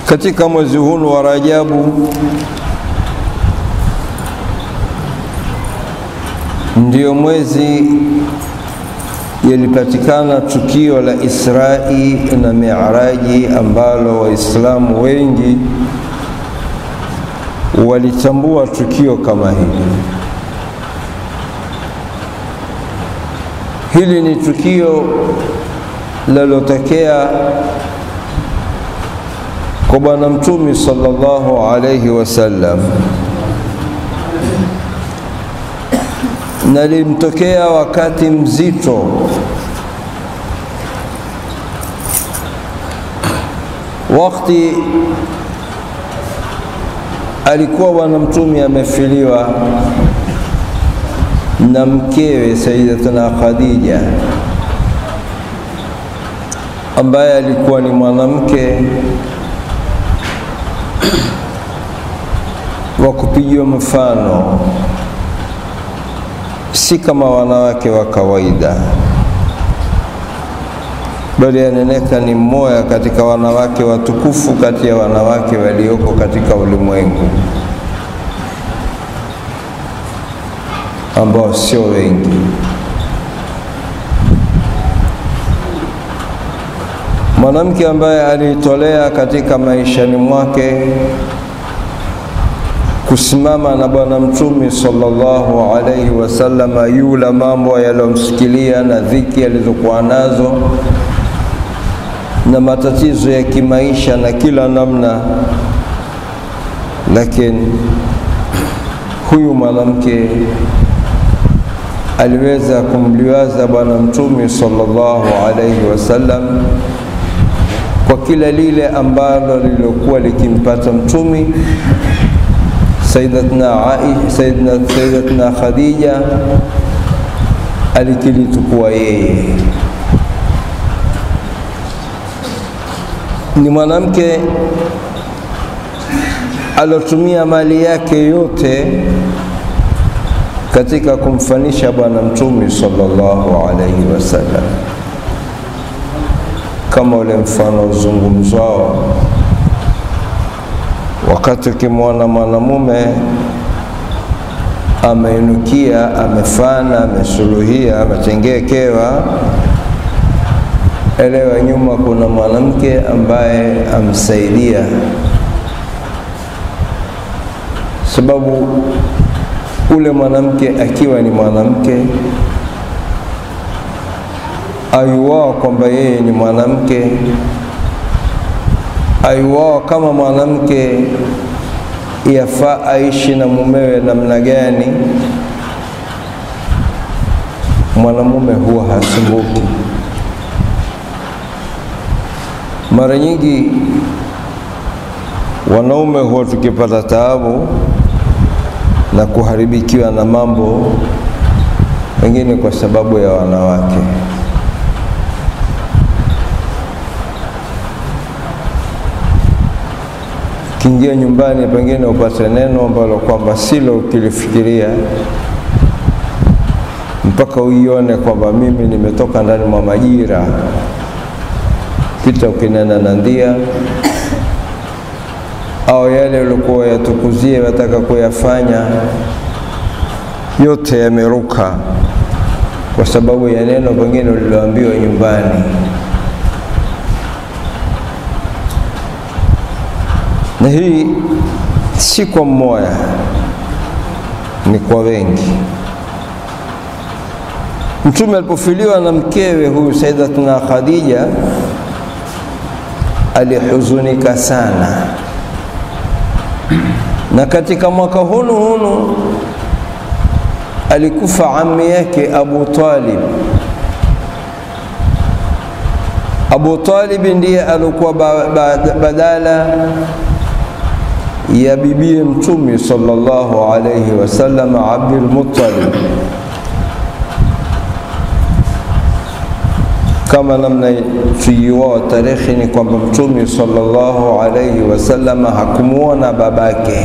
Katika mwezi huu wa Rajabu ndio mwezi yalipatikana tukio la Israi na Miaraji ambalo Waislamu wengi walitambua tukio kama hili. Hili ni tukio lilotokea kwa Bwana Mtume sallallahu alayhi wasallam na limtokea wakati mzito wakati alikuwa Bwana Mtume amefiliwa na mkewe Sayyidatuna Khadija ambaye alikuwa ni mwanamke wa kupigiwa mfano, si kama wanawake wa kawaida, bali aneneka ni mmoja katika wanawake watukufu kati ya wanawake walioko katika ulimwengu ambao sio wengi. Mwanamke ambaye alitolea katika maishani mwake kusimama na Bwana Mtume sallallahu alaihi wasallam, yula mambo yaliyomsikilia na dhiki alizokuwa nazo na matatizo ya kimaisha na kila namna, lakini huyu mwanamke aliweza kumliwaza Bwana Mtume sallallahu alaihi wasallam kwa kila lile ambalo lilokuwa likimpata Mtume. Sayyidatuna Aisha, Sayyidatuna Khadija alikilitukua yeye. Ni mwanamke alotumia mali yake yote katika kumfanisha Bwana Mtume sallallahu alaihi wasallam, kama ule mfano uzungumzwao wakati ukimwona mwanamume ameinukia, amefana, amesuluhia, ametengekewa, elewa nyuma kuna mwanamke ambaye amsaidia, sababu ule mwanamke akiwa ni mwanamke ayuwao kwamba yeye ni mwanamke aiwao kama mwanamke yafaa aishi na mumewe namna gani, mwanamume huwa hasumbuki. Mara nyingi wanaume huwa tukipata taabu na kuharibikiwa na mambo wengine kwa sababu ya wanawake. Kiingia nyumbani, pengine upate neno ambalo kwamba silo ukilifikiria, mpaka uione kwamba mimi nimetoka ndani mwa majira. Pita ukinena na ndia au yale ulikuwa yatukuzie wataka kuyafanya, yote yameruka kwa sababu ya neno pengine uliloambiwa nyumbani. na hii si kwa mmoja, ni kwa wengi. Mtume alipofiliwa na mkewe huyu Sayyidatuna Khadija alihuzunika sana, na katika mwaka hunu hunu alikufa ammi yake Abu Talib. Abu Talib ndiye alikuwa badala ya bibie Mtume sallallahu alayhi wasallam Abdul Muttalib, kama namna tuiwao tarehe ni kwamba Mtume sallallahu alayhi wasallam hakumuona babake.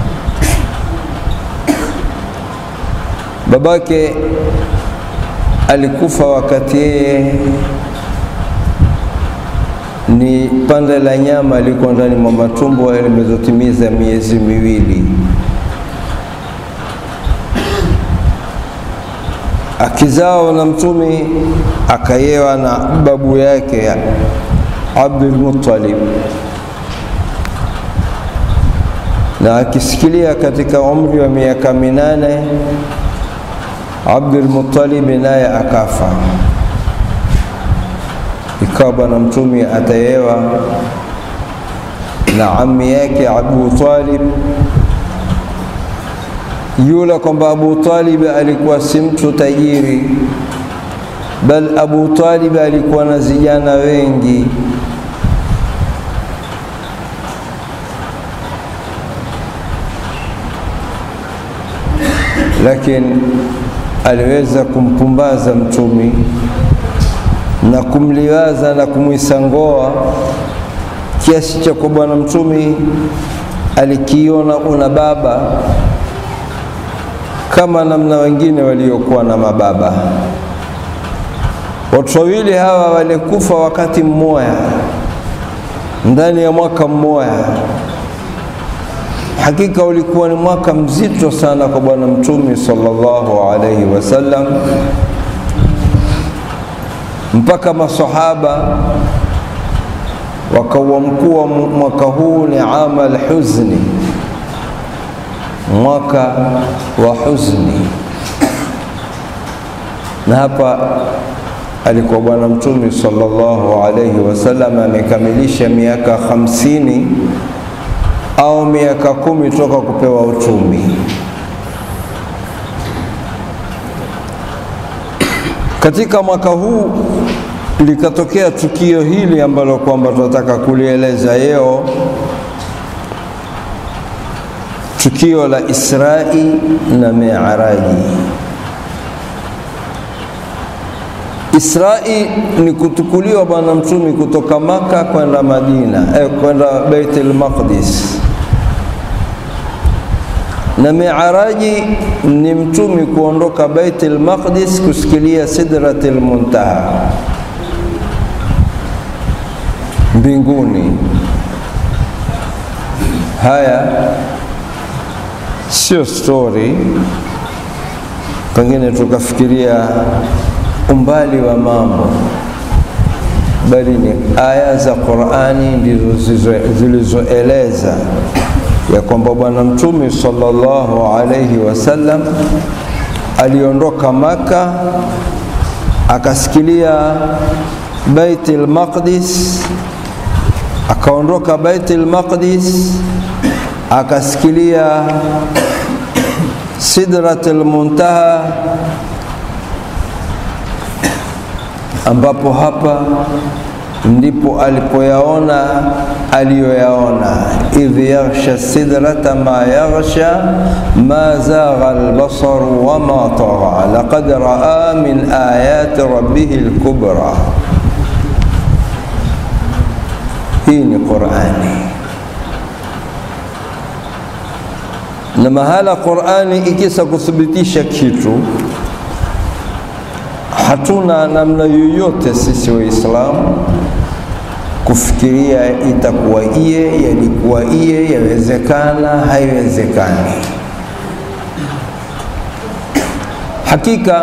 Babake alikufa wakati yeye ni pande la nyama liko ndani mwa matumbo limezotimiza miezi miwili. Akizao na Mtume akayewa na babu yake Abdul Muttalib, na akisikilia katika umri wa miaka minane Abdul Muttalib naye akafa ikawa bwana mtume atayewa na ammi yake Abu Talib, yule kwamba Abu Talib alikuwa si mtu tajiri, bal Abu Talib alikuwa na vijana wengi. Lakini aliweza kumpumbaza mtume na kumliwaza na kumwisangoa kiasi cha kwa bwana mtume alikiona una baba kama namna wengine waliokuwa na mababa. Watu wawili hawa walikufa wakati mmoja ndani ya mwaka mmoja. Hakika ulikuwa ni mwaka mzito sana kwa bwana mtume sallallahu alaihi wasallam mpaka masahaba wakauamkua mwaka huu ni ama alhuzni, mwaka wa huzni. Na hapa alikuwa bwana mtume sallallahu alaihi wasallam amekamilisha miaka hamsini au miaka kumi toka kupewa utumi. Katika mwaka huu likatokea tukio hili ambalo kwamba tunataka kulieleza leo, tukio la Israi na Miaraji. Israi ni kutukuliwa bwana mtume kutoka Maka kwenda Madina, eh, kwenda Baitul Maqdis na miaraji ni mtumi kuondoka Baitul Maqdis kusikilia Sidratul Muntaha mbinguni. Haya sio stori, pengine tukafikiria umbali wa mambo, bali ni aya za Qur'ani ndizo zilizoeleza ya kwamba bwana mtume sallallahu alayhi wasallam aliondoka Maka akasikilia Baitul Maqdis, akaondoka Baitul Maqdis akasikilia Sidratul Muntaha, ambapo hapa ndipo alipoyaona aliyoyaona, idh yaghsha sidrata ma yaghsha ma zagha albasaru wama tagha laqad raa min ayati rabbih alkubra. Hii ni Qurani, na mahala Qurani ikisa kuthibitisha kitu hatuna namna yoyote sisi Waislamu kufikiria itakuwa iye, yalikuwa iye, yawezekana, haiwezekani. Hakika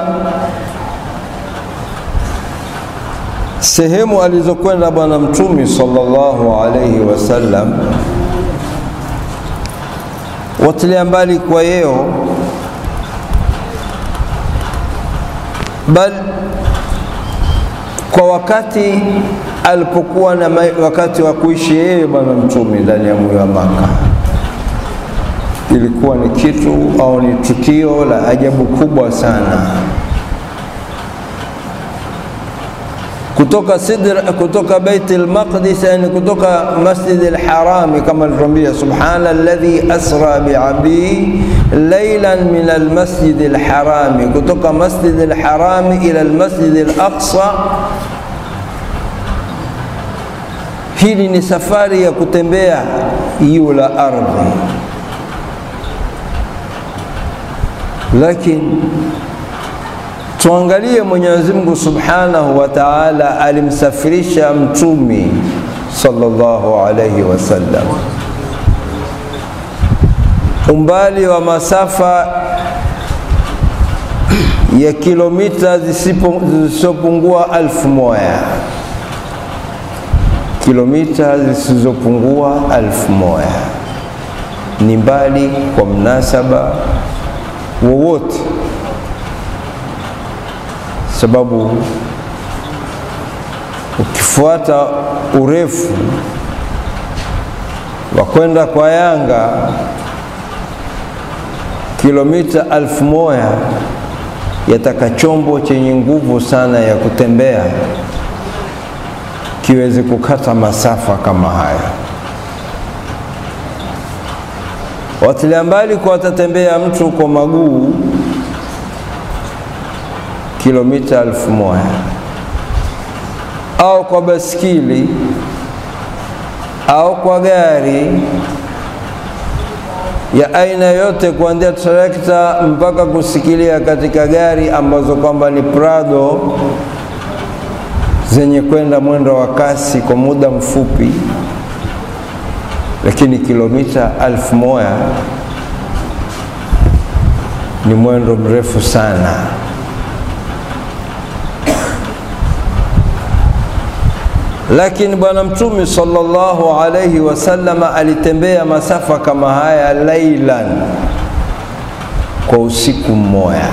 sehemu alizokwenda Bwana Mtume sallallahu alaihi wasallam, watilia mbali kwa yeo bal kwa wakati alipokuwa na wakati wa kuishi yeye bwana mtume ndani ya mji wa Maka, ilikuwa ni kitu au ni tukio la ajabu kubwa sana. Kutoka sidra, kutoka Baitul Maqdis, yani kutoka Masjid al-Harami, kama alituambia, subhana alladhi asra bi'abdi laylan min al-Masjid al-Harami, kutoka Masjid al-Harami ila al-Masjid al-Aqsa. Hili ni safari ya kutembea hiyo la ardhi, lakini tuangalie Mwenyezi Mungu Subhanahu wa Ta'ala alimsafirisha mtumi sallallahu alayhi wasallam, umbali wa masafa ya kilomita zisizopungua alfu moja kilomita zisizopungua alfu moja ni mbali kwa mnasaba wowote, sababu ukifuata urefu wa kwenda kwa Yanga kilomita alfu moja yataka chombo chenye nguvu sana ya kutembea kiweze kukata masafa kama haya. Watilia mbali kwa watatembea mtu kwa maguu kilomita alfu moja au kwa baskili au kwa gari ya aina yote kuanzia trekta mpaka kusikilia katika gari ambazo kwamba ni Prado zenye kwenda mwendo wa kasi kwa muda mfupi, lakini kilomita alfu moja ni mwendo mrefu sana. Lakini Bwana Mtume sallallahu alayhi wasallam alitembea masafa kama haya lailan, kwa usiku mmoja,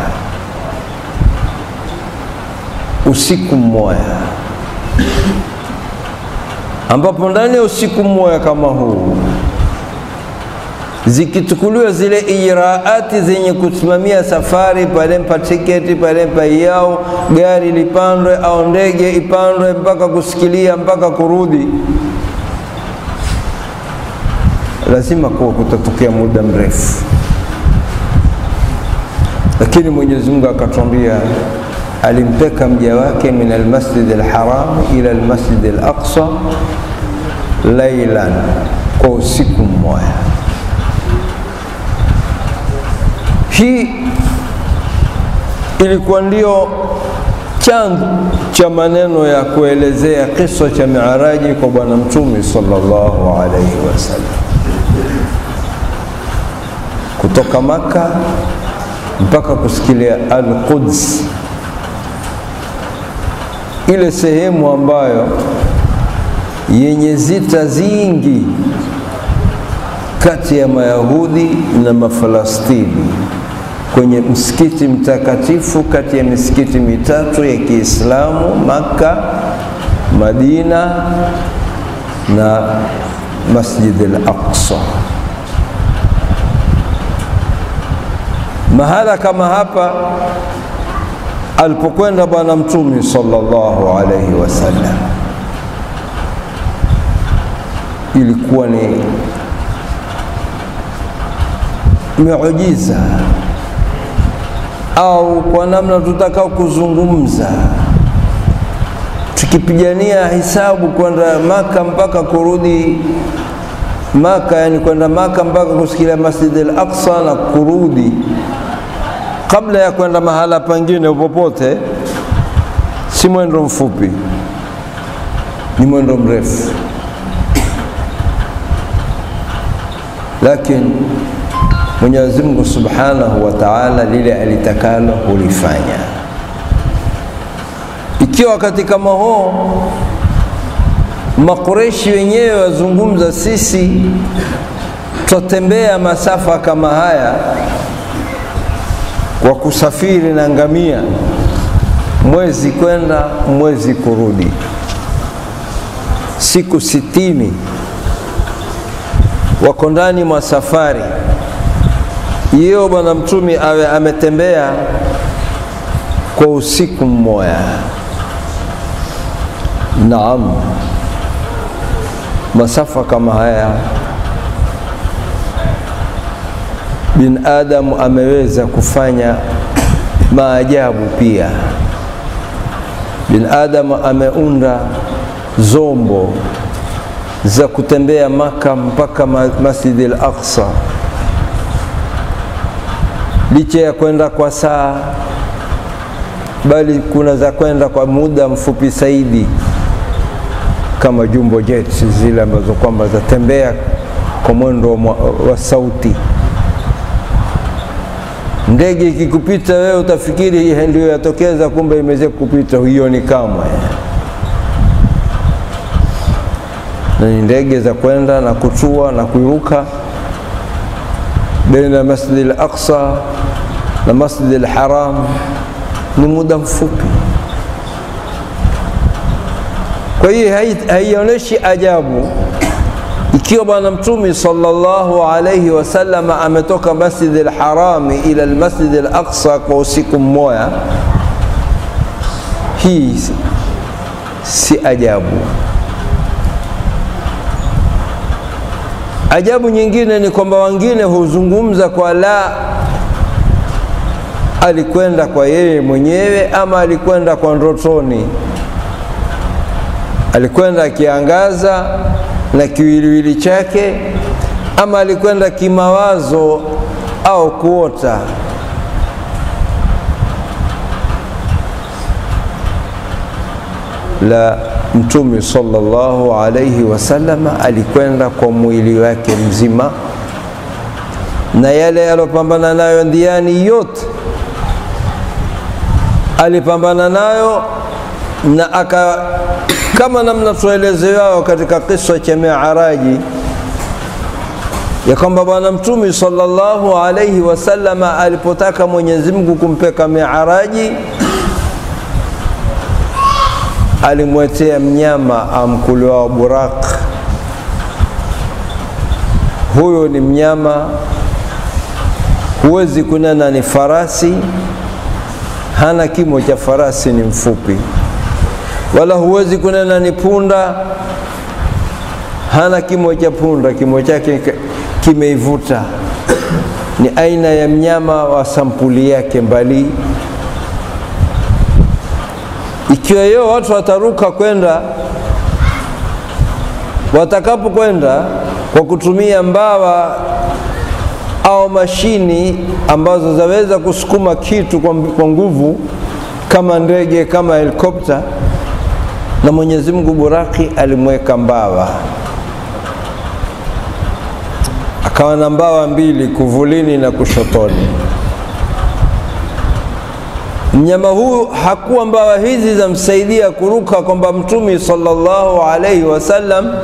usiku mmoja, ambapo ndani ya usiku mmoja kama huu zikichukuliwa zile ijraati zenye kusimamia safari, palempa tiketi, palempa yao gari lipandwe au ndege ipandwe mpaka kusikilia mpaka kurudi, lazima kuwa kutatokea muda mrefu. Lakini Mwenyezi Mungu akatwambia, alimpeka mja wake min almasjid alharam ila almasjid alaqsa lailan, kwa usiku mmoja. Hii ilikuwa ndio chanzo cha maneno ya kuelezea kisa cha Miaraji kwa Bwana Mtume sallallahu alaihi wasallam, kutoka Maka mpaka kusikilia Al-Quds, ile sehemu ambayo yenye zita zingi kati ya Mayahudi na Mafalastini kwenye msikiti mtakatifu kati ya misikiti mitatu ya Kiislamu Makka, Madina na Masjid al-Aqsa. Mahala kama hapa alipokwenda Bwana Mtume sallallahu alaihi wasallam, ilikuwa ni miujiza au kwa namna tutakao kuzungumza, tukipigania hisabu kwenda Maka mpaka kurudi Maka, yani kwenda Maka mpaka kusikilia Masjid al-Aqsa na kurudi, kabla ya kwenda mahala pengine popote, si mwendo mfupi, ni mwendo mrefu, lakini Mwenyezi Mungu Subhanahu wa Ta'ala lile alitakalo hulifanya. Ikiwa katika maho Makureshi wenyewe wazungumza, sisi twatembea masafa kama haya kwa kusafiri na ngamia, mwezi kwenda mwezi kurudi, siku sitini wako ndani mwa safari hiyo. Bwana Mtume awe ametembea kwa usiku mmoja. Naam, masafa kama haya binadamu ameweza kufanya maajabu pia. Binadamu ameunda zombo za kutembea Maka mpaka Masjid al-Aqsa, licha ya kwenda kwa saa, bali kuna za kwenda kwa muda mfupi zaidi, kama jumbo jets zile ambazo kwamba zatembea kwa mwendo wa, wa sauti. Ndege ikikupita wewe utafikiri ndio yatokeza, kumbe imeweza kupita, huioni kamwe. Na ni ndege za kwenda na kutua na kuruka baina ya Masjid al-Aqsa na Masjid al-Haram ni muda mfupi. Kwa hiyo haionyeshi ajabu ikiwa Bwana Mtume sallallahu alayhi wasallam ametoka Masjid al-Harami ila al-Masjid al-Aqsa kwa usiku mmoja, hii si ajabu. Ajabu nyingine ni kwamba wengine huzungumza kwa la alikwenda kwa yeye mwenyewe ama alikwenda kwa ndotoni, alikwenda akiangaza na kiwiliwili chake, ama alikwenda kimawazo au kuota. La, Mtume sallallahu alayhi wasallam alikwenda kwa mwili wake mzima, na yale alopambana nayo ndiani yote alipambana nayo na aka kama namna tuelezeao katika kisa cha Miaraji ya kwamba Bwana Mtume sallallahu alayhi wasallam alipotaka Mwenyezi Mungu kumpeka Miaraji alimwetea mnyama amkuliwao buraq. Huyo ni mnyama, huwezi kunena ni farasi, hana kimo cha farasi, ni mfupi, wala huwezi kunena ni punda, hana kimo cha punda, kimo chake kimeivuta. Ni aina ya mnyama wa sampuli yake mbali ikiwa hiyo watu wataruka kwenda, watakapo kwenda kwa kutumia mbawa au mashini ambazo zaweza kusukuma kitu kwa, kwa nguvu kama ndege kama helikopta, na Mwenyezi Mungu buraki alimweka mbawa, akawa na mbawa mbili kuvulini na kushotoni. Mnyama huyu hakuwa mbawa hizi za msaidia kuruka, kwamba Mtume sallallahu alaihi wasallam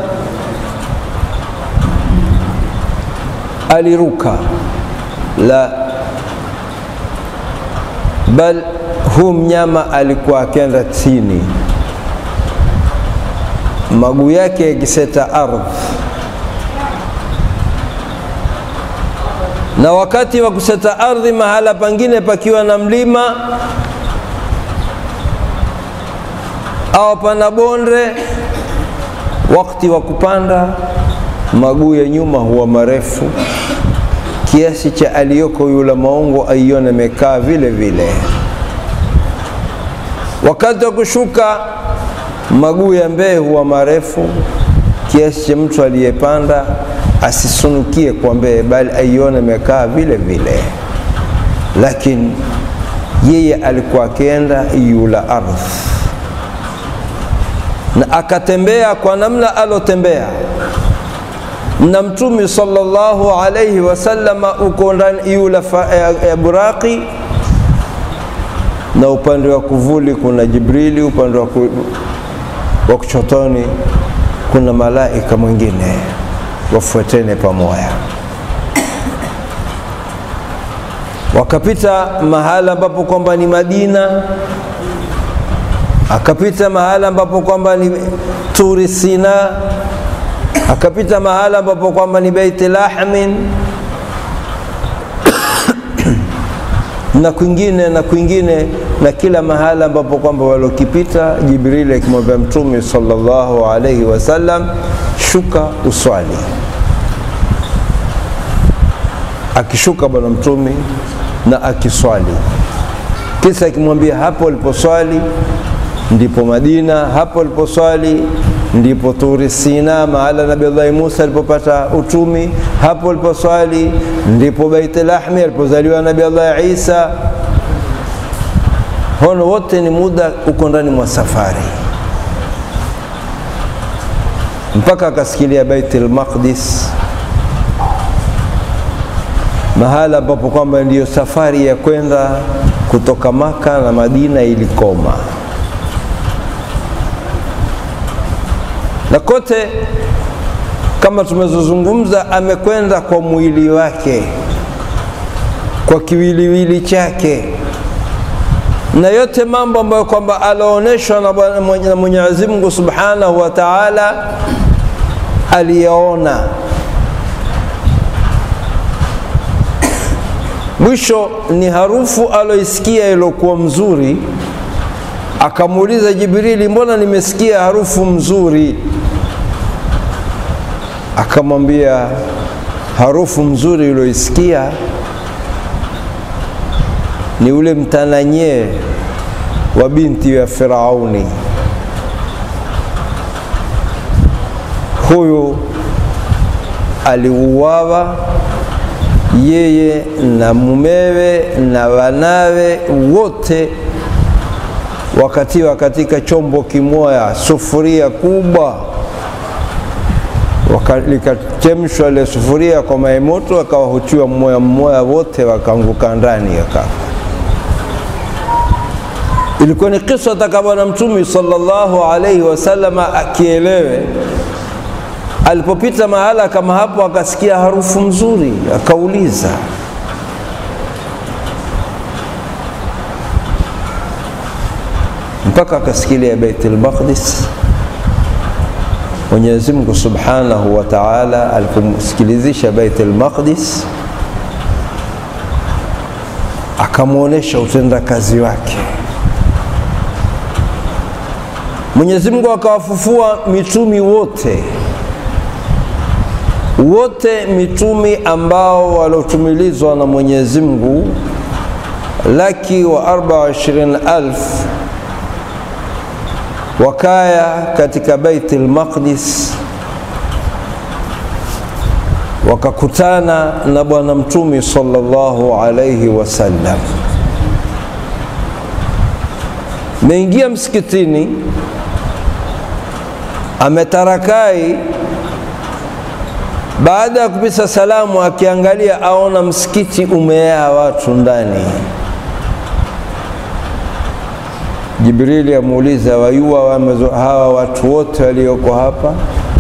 aliruka, la bal huu mnyama alikuwa akenda chini, maguu yake yakiseta ardhi, na wakati wa kuseta ardhi mahala pangine pakiwa na mlima au pana bonde, wakati wa kupanda maguu ya nyuma huwa marefu kiasi cha aliyoko yule maungo aione amekaa vile vile. Wakati wa kushuka maguu ya mbele huwa marefu kiasi cha mtu aliyepanda asisunukie kwa mbele, bali aione amekaa vile vile. Lakini yeye alikuwa akienda yula ardhi na akatembea kwa namna alotembea na Mtume sallallahu alayhi wasallama uko ndani yula ya buraki, na upande wa kuvuli kuna Jibrili, upande wa kuchotoni kuna malaika mwingine, wafuatene pamoja. Wakapita mahala ambapo kwamba ni Madina, akapita mahala ambapo kwamba ni Turi Sina akapita mahala ambapo kwamba ni Beiti Lahmin na kwingine na kwingine na kila mahala ambapo kwamba walokipita Jibrili akimwambia Mtume sallallahu alaihi wasallam, shuka uswali. Akishuka bwana Mtume na akiswali, kisa akimwambia hapo uliposwali ndipo Madina, hapo uliposwali ndipo Turi Sina, mahala Nabii Allah Musa alipopata utumi, hapo aliposwali ndipo Baitul Lahmi alipozaliwa Nabii Allah Isa. Hono wote ni muda uko ndani mwa safari. mpaka akasikilia Baitul Maqdis, mahala ambapo kwamba ndiyo safari ya kwenda kutoka Maka na Madina ilikoma, na kote kama tumezozungumza, amekwenda kwa mwili wake, kwa kiwiliwili chake, na yote mambo ambayo kwamba alaonyeshwa na Mwenyezi Mungu Subhanahu wa Ta'ala aliyaona. Mwisho ni harufu aloisikia ilokuwa mzuri, akamuuliza Jibrili, mbona nimesikia harufu mzuri? Akamwambia, harufu mzuri ulioisikia ni ule mtananyee wa binti ya Firauni. Huyu aliuawa yeye na mumewe na wanawe wote, wakatiwa katika chombo kimoya, sufuria kubwa, likachemshwa ile sufuria kwa maji moto, wakawahutiwa mmoya mmoya, wote wakaanguka ndani yaka ilikuwa ni kisa taka Bwana Mtume sallallahu alaihi wasallam akielewe. Alipopita mahala kama hapo, akasikia harufu nzuri, akauliza mpaka akasikilia Baitul Maqdis. Mwenyezi Mungu Subhanahu wa Ta'ala alipomsikilizisha Baitul Maqdis, akamwonyesha utendakazi wake. Mwenyezi Mungu akawafufua mitumi wote wote, mitumi ambao waliotumilizwa na Mwenyezi Mungu laki wa arba wa ishirini alf wakaya katika Baitul Maqdis, wakakutana na Bwana Mtume sallallahu alayhi wasallam. Meingia msikitini ametarakai baada ya kupisa salamu, akiangalia aona msikiti umejaa watu ndani. Jibrili amuuliza, wayua hawa watu wote walioko hapa?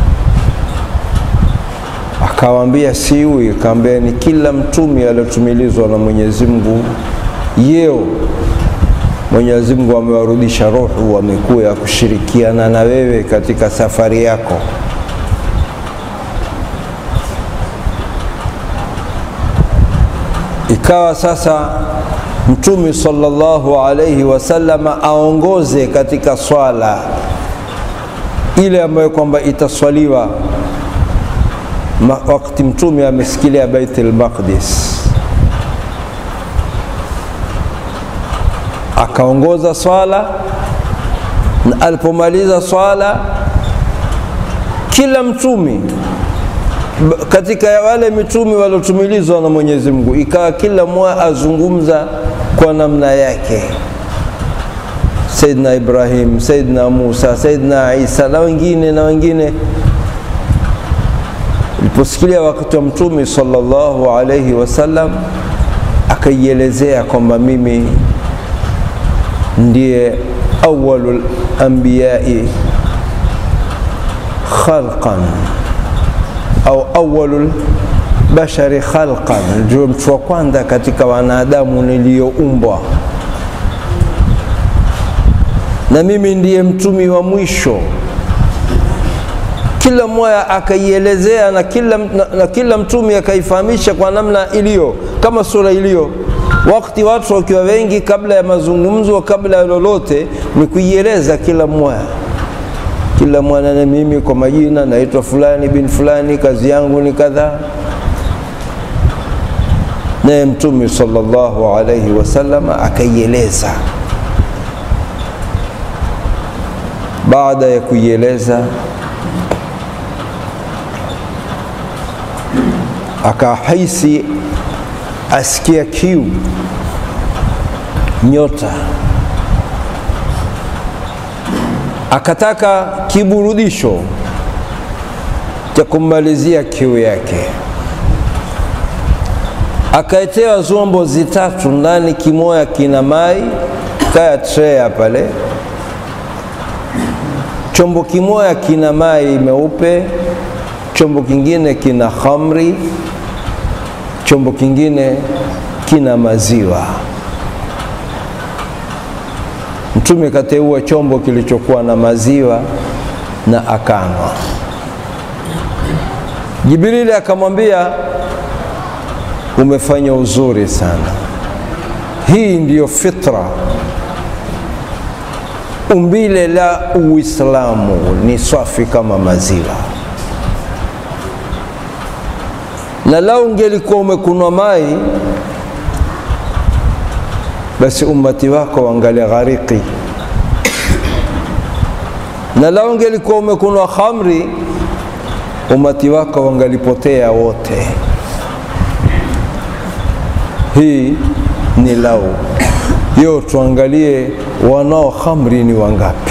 Akawambia siui. Akawambia ni kila mtumi aliotumilizwa na Mwenyezi Mungu yeo Mwenyezi Mungu amewarudisha roho, wamekuya kushirikiana na wewe katika safari yako. Ikawa sasa Mtume sallallahu alayhi wasallam aongoze katika swala ile ambayo kwamba itaswaliwa wakati Mtume amesikilia Baitul Maqdis. akaongoza swala na alipomaliza swala, kila mtumi katika wale mitumi waliotumilizwa na Mwenyezi Mungu, ikawa kila mmoja azungumza kwa namna yake. Saidina Ibrahim, Saidina Musa, Saidina Isa na wengine na wengine. Iliposikilia wakati wa Mtume sallallahu alayhi wasallam, akaielezea kwamba mimi ndiye awalul anbiyai khalqan au awalul bashari khalqan, ndio mtu wa kwanza katika wanadamu niliyoumbwa, na mimi ndiye mtumi wa mwisho. Kila mmoja akaielezea na kila, na, na kila mtumi akaifahamisha kwa namna iliyo kama sura iliyo wakati watu wakiwa wengi, kabla ya mazungumzo, kabla ya lolote, ni kuieleza kila mmoja kila mwana, na mimi kwa majina naitwa fulani bin fulani, kazi yangu ni kadhaa. Naye Mtume sallallahu alayhi wasallam akaieleza. Baada ya kuieleza, akahisi asikia kiu, nyota, akataka kiburudisho, cha kummalizia kiu yake. Akaetewa zombo zitatu, ndani kimoya kina mai kaya trea pale, chombo kimoya kina mai meupe, chombo kingine kina khamri, chombo kingine kina maziwa. Mtume kateua chombo kilichokuwa na maziwa na akanwa. Jibrili akamwambia, umefanya uzuri sana, hii ndiyo fitra, umbile la Uislamu ni safi kama maziwa, na lau ungelikuwa umekunwa mai basi ummati wako wangali ghariki, na lau ungelikuwa umekunwa khamri umati wako wangalipotea wote. Hii ni lau yo, tuangalie wanao khamri ni wangapi?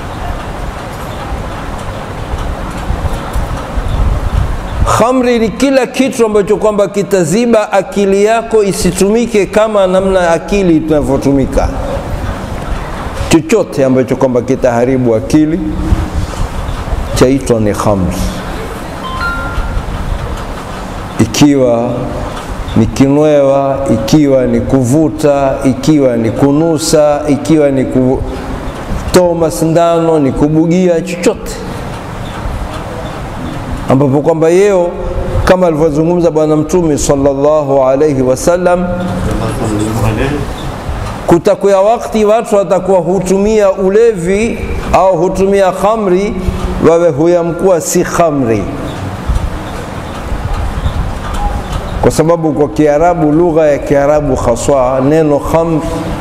Khamri ni kila kitu ambacho kwamba kitaziba akili yako isitumike kama namna akili tunavyotumika. Chochote ambacho kwamba kitaharibu akili chaitwa ni khamri, ikiwa ni kinwewa, ikiwa ni kuvuta, ikiwa ni kunusa, ikiwa ni kutoa masindano, ni kubugia, chochote ambapo kwamba yeo kama alivyozungumza Bwana Mtume sallallahu alaihi wasallam, kutakuya wakati watu watakuwa hutumia ulevi au hutumia khamri, wawe huyamkuwa si khamri, kwa sababu kwa Kiarabu, lugha ya Kiarabu haswa, neno khamr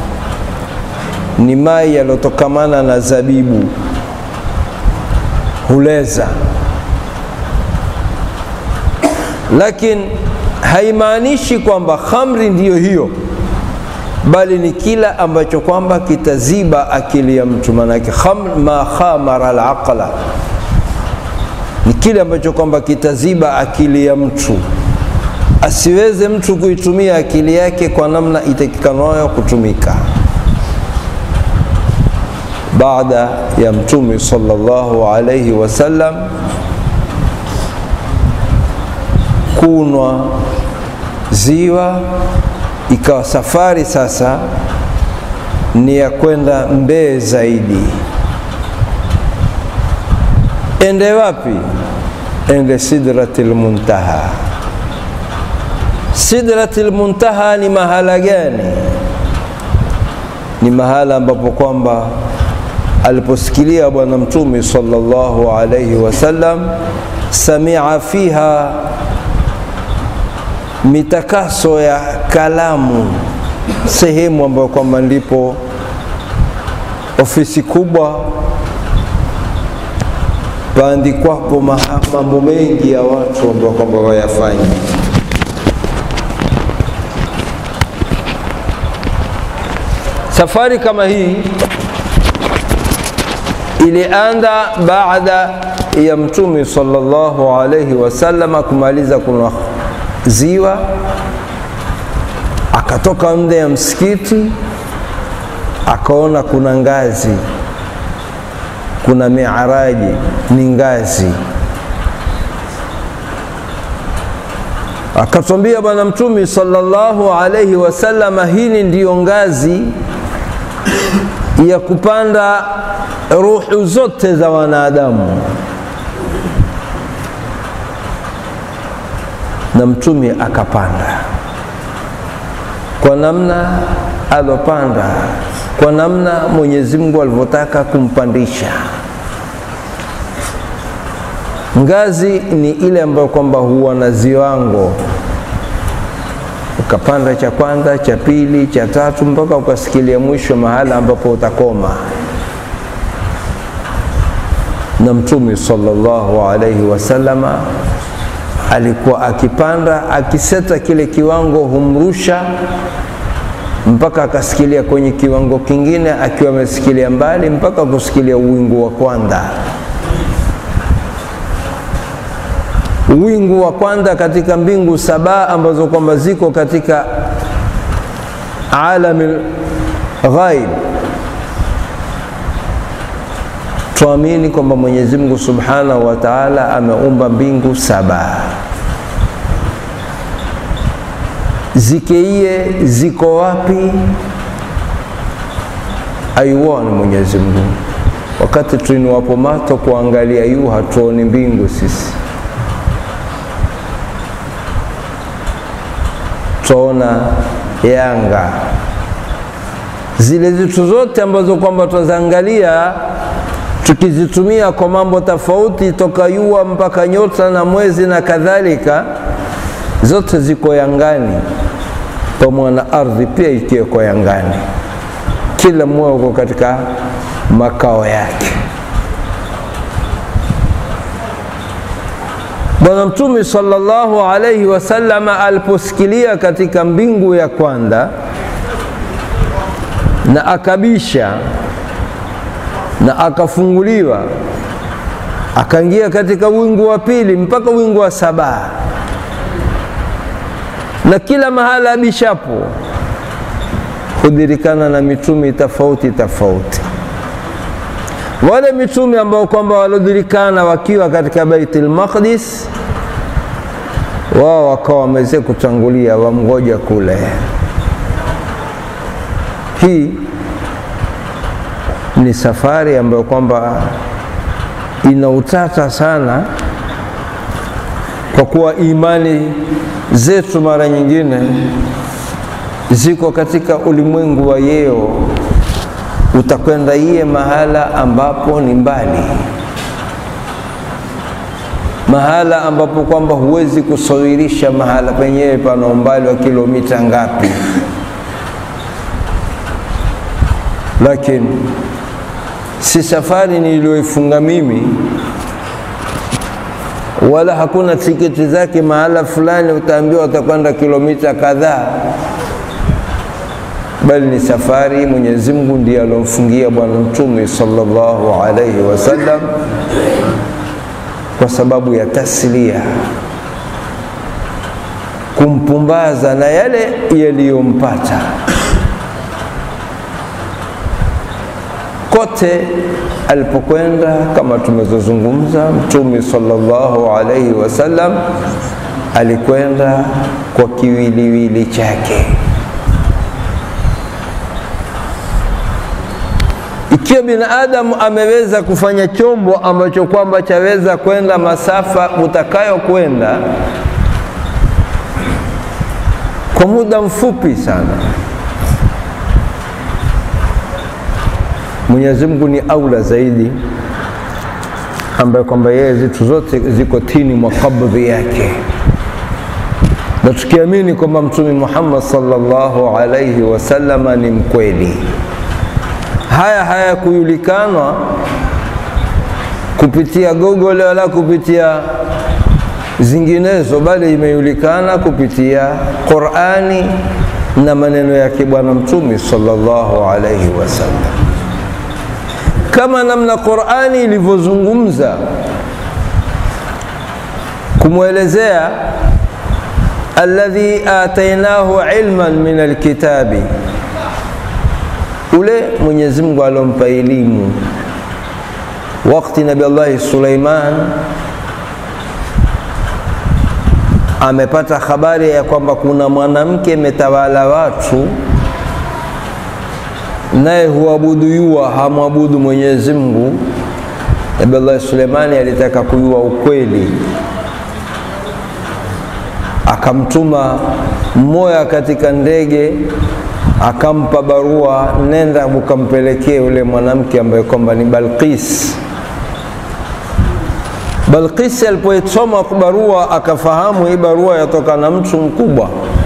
ni mai yaliyotokamana na zabibu, huleza lakini haimaanishi kwamba khamri ndiyo hiyo, bali ni kila ambacho kwamba kitaziba akili ya mtu. Maanake khamr ma khamara alaqla, ni kile ambacho kwamba kitaziba akili ya mtu, asiweze mtu kuitumia akili yake kwa namna itakikanayo kutumika. Baada ya Mtume sallallahu alayhi wasallam kunwa ziwa, ikawa safari sasa ni ya kwenda mbee zaidi. Ende wapi? Ende Sidratil Muntaha. Sidratil Muntaha ni mahala gani? Ni mahala ambapo kwamba aliposikilia Bwana Mtume sallallahu alayhi wasallam, samia fiha mitakaso ya kalamu, sehemu ambayo kwamba ndipo ofisi kubwa paandikwapo mambo mengi ya watu ambao kwamba wayafanya. Safari kama hii ilianza baada ya Mtume sallallahu alaihi wasallama kumaliza kuna ziwa akatoka nje ya msikiti, akaona kuna ngazi, kuna miaraji, ni ngazi. Akatwambia Bwana Mtume sallallahu alaihi wasallama, hili ndiyo ngazi ya kupanda ruhu zote za wanadamu. na mtume akapanda kwa namna alopanda, kwa namna Mwenyezi Mungu alivyotaka kumpandisha. Ngazi ni ile ambayo kwamba huwa na ziwango, ukapanda cha kwanza, cha pili, cha tatu, mpaka ukasikilia mwisho mahala ambapo utakoma. Na mtume sallallahu alaihi wasallama alikuwa akipanda akiseta kile kiwango humrusha mpaka akasikilia kwenye kiwango kingine, akiwa amesikilia mbali mpaka kusikilia uwingu wa kwanza. wingu wa kwanza katika mbingu saba ambazo kwamba ziko katika alami ghaib tuamini kwamba Mwenyezi Mungu Subhanahu wa Ta'ala ameumba mbingu saba zikeiye ziko wapi aiuoni Mwenyezi Mungu wakati tuinuwapo mato kuangalia yu hatuoni mbingu sisi twaona yanga zile zitu zote ambazo kwamba twazaangalia tukizitumia kwa mambo tofauti toka yua mpaka nyota na mwezi na kadhalika zote ziko yangani pamoja na ardhi pia ikiweko yangani kila mmoja uko katika makao yake bwana mtume sallallahu alaihi wasallama aliposikilia katika mbingu ya kwanza na akabisha na akafunguliwa akaingia katika wingu wa pili mpaka wingu wa saba na kila mahala abishapo hudhirikana na mitumi tofauti tofauti wale mitume ambao kwamba walodhirikana wakiwa katika Baitul Maqdis wao wakawa wameze kutangulia wamgoja kule hii ni safari ambayo kwamba ina utata sana kwa kuwa imani zetu mara nyingine ziko katika ulimwengu wa yeo utakwenda iye mahala ambapo ni mbali mahala ambapo kwamba huwezi kusawirisha mahala penyewe pana umbali wa kilomita ngapi lakini si safari niliyoifunga mimi wala hakuna tiketi zake mahala fulani utaambiwa utakwenda kilomita kadhaa bali ni safari Mwenyezi Mungu ndiye alomfungia Bwana Mtume sallallahu alaihi wasallam kwa sababu ya taslia, kumpumbaza na yale yaliyompata kote alipokwenda. Kama tumezozungumza, Mtume sallallahu alaihi wasallam alikwenda kwa kiwiliwili chake. Ikiwa binadamu ameweza kufanya chombo ambacho kwamba chaweza kwenda masafa utakayokwenda kwa muda mfupi sana, Mwenyezi Mungu ni aula zaidi, ambaye kwamba yeye zitu zote ziko tini mwa kabdhi yake, na tukiamini kwamba Mtume Muhammad sallallahu alaihi wasallama ni mkweli haya hayakujulikanwa kupitia Google wala kupitia zinginezo, bali imejulikana kupitia Qur'ani na maneno yake Bwana Mtume sallallahu alaihi wasallam, kama namna Qur'ani ilivyozungumza kumwelezea alladhi atainahu ilman min alkitabi ule Mwenyezi Mungu alompa elimu wakati Nabii Allah Suleiman amepata habari ya kwamba kuna mwanamke metawala watu, naye huabudu yua, hamwabudu Mwenyezi Mungu. Nabii Allah Suleimani alitaka kujua ukweli, akamtuma mmoja katika ndege akampa barua, nenda ukampelekee yule mwanamke ambaye kwamba ni Balqis. Balqis alipoisoma barua akafahamu hii barua yatoka na mtu mkubwa,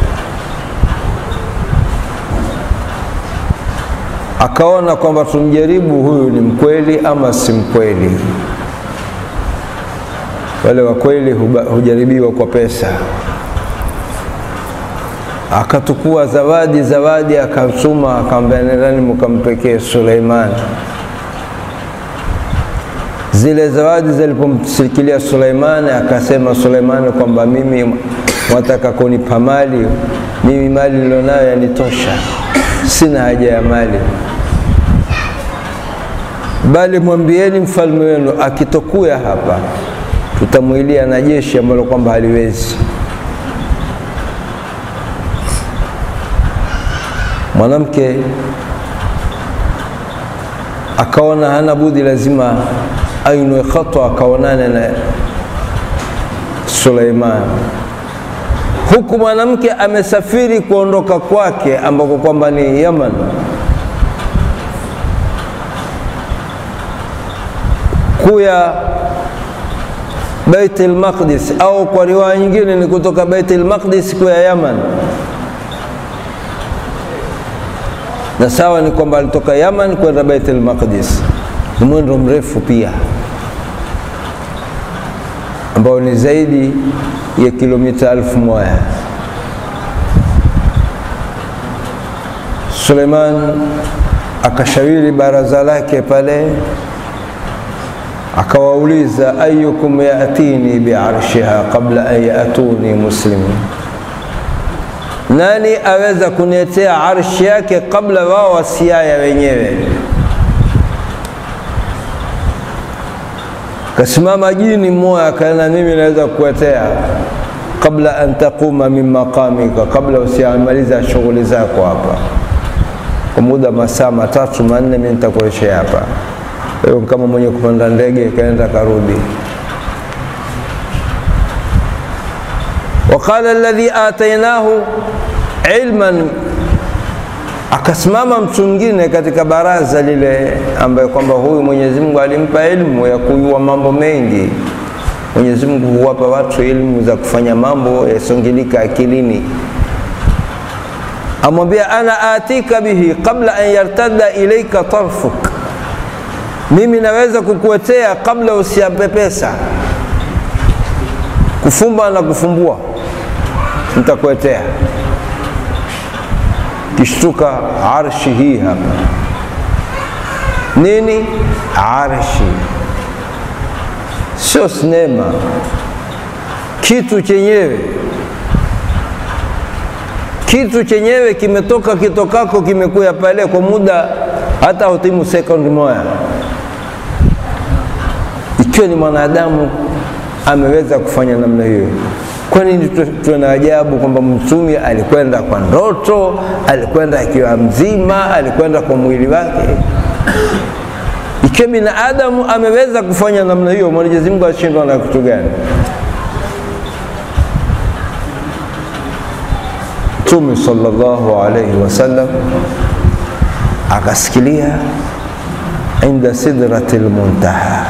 akaona kwamba tumjaribu, huyu ni mkweli ama si mkweli. Wale wa kweli hujaribiwa kwa pesa akatukua zawadi zawadi, akatuma akamwambia, nendani mkampekee Suleiman. zile zawadi zilipomsikilia Suleimani, akasema Suleimani kwamba mimi wataka kunipa mali, mimi mali nilionayo yanitosha, sina haja ya mali, bali mwambieni mfalme wenu akitokuya hapa, tutamwilia na jeshi ambalo kwamba haliwezi. Mwanamke akaona hana budi, lazima ainue khatwa akaonane na Suleiman, huku mwanamke amesafiri kuondoka kwake ambako kwamba ni Yaman. kuya Bait al-Maqdis au kwa riwaya nyingine ni kutoka Bait al-Maqdis kuya Yaman, na sawa ni kwamba alitoka Yaman kwenda Bait al-Maqdis, ni mwendo mrefu pia ambao ni zaidi ya kilomita elfu moja. Suleiman akashawiri baraza lake pale akawauliza ayukum yatini biarshiha qabla an yatuni muslimin, nani aweza kuniletea arshi yake kabla wao wasiaya wenyewe? Kasimama jini mmoja akaena, mimi naweza kukuletea kabla an taquma min maqamika, kabla usiamaliza shughuli zako hapa kwa muda masaa matatu manne, mimi nitakuletea hapa hiyo kama mwenye kupanda ndege kaenda karudi. Waqala alladhi atainahu ilman, akasimama mtu mwingine katika baraza lile ambaye kwamba huyu Mwenyezi Mungu alimpa ilmu ya kujua mambo mengi. Mwenyezi Mungu huwapa watu ilmu za kufanya mambo yasongilika akilini. Amwambia, ana atika bihi qabla an yartadda ilaika tarfuk mimi naweza kukuetea kabla usiapepesa, kufumba na kufumbua, nitakuetea. Kishtuka arshi hii hapa. Nini arshi? Sio sinema, kitu chenyewe kitu chenyewe kimetoka kitokako, kimekuya pale kwa muda hata hutimu sekondi moja ikiwa ni mwanadamu ameweza kufanya namna hiyo, kwa nini tuwe na ajabu kwamba mtume alikwenda kwa ndoto, alikwenda akiwa mzima, alikwenda kwa mwili wake? Ikiwa binadamu ameweza kufanya namna hiyo, Mwenyezi Mungu ashindwa na kitu gani? Mtume sallallahu alayhi wasallam akasikilia inda sidratil muntaha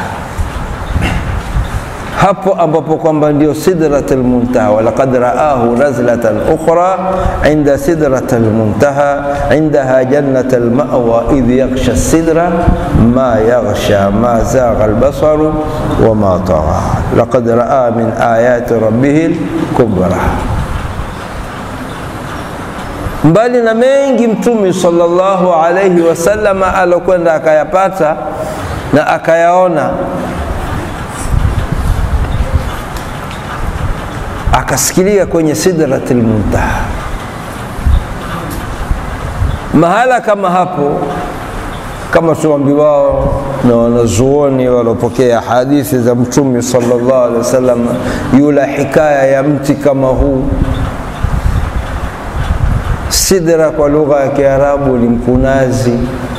hapo ambapo kwamba ndio sidratul muntaha, walaqad raahu nazlatan ukhra inda sidratul muntaha indaha jannatul ma'wa idh yaghsha sidra ma yaghsha ma zagha albasaru wa ma tagha laqad raa min ayati rabbih kubra. Mbali na mengi Mtume sallallahu alayhi wasallam alokwenda akayapata na akayaona akasikilia kwenye sidratil muntaha. Mahala kama hapo, kama tuambiwao na wanazuoni waliopokea hadithi za Mtume sallallahu alaihi wasallam, yula hikaya ya mti kama huu. Sidra kwa lugha ya Kiarabu ni mkunazi,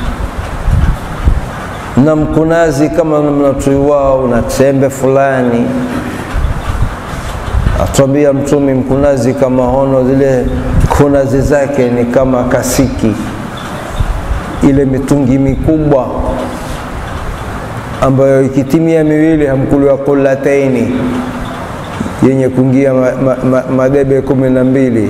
na mkunazi kama mnatuiwao una tembe fulani atwambia Mtume mkunazi kama hono, zile kunazi zake ni kama kasiki, ile mitungi mikubwa ambayo ikitimia miwili hamkuliwa kulataini, yenye kuingia ma, ma, ma, madebe kumi na mbili.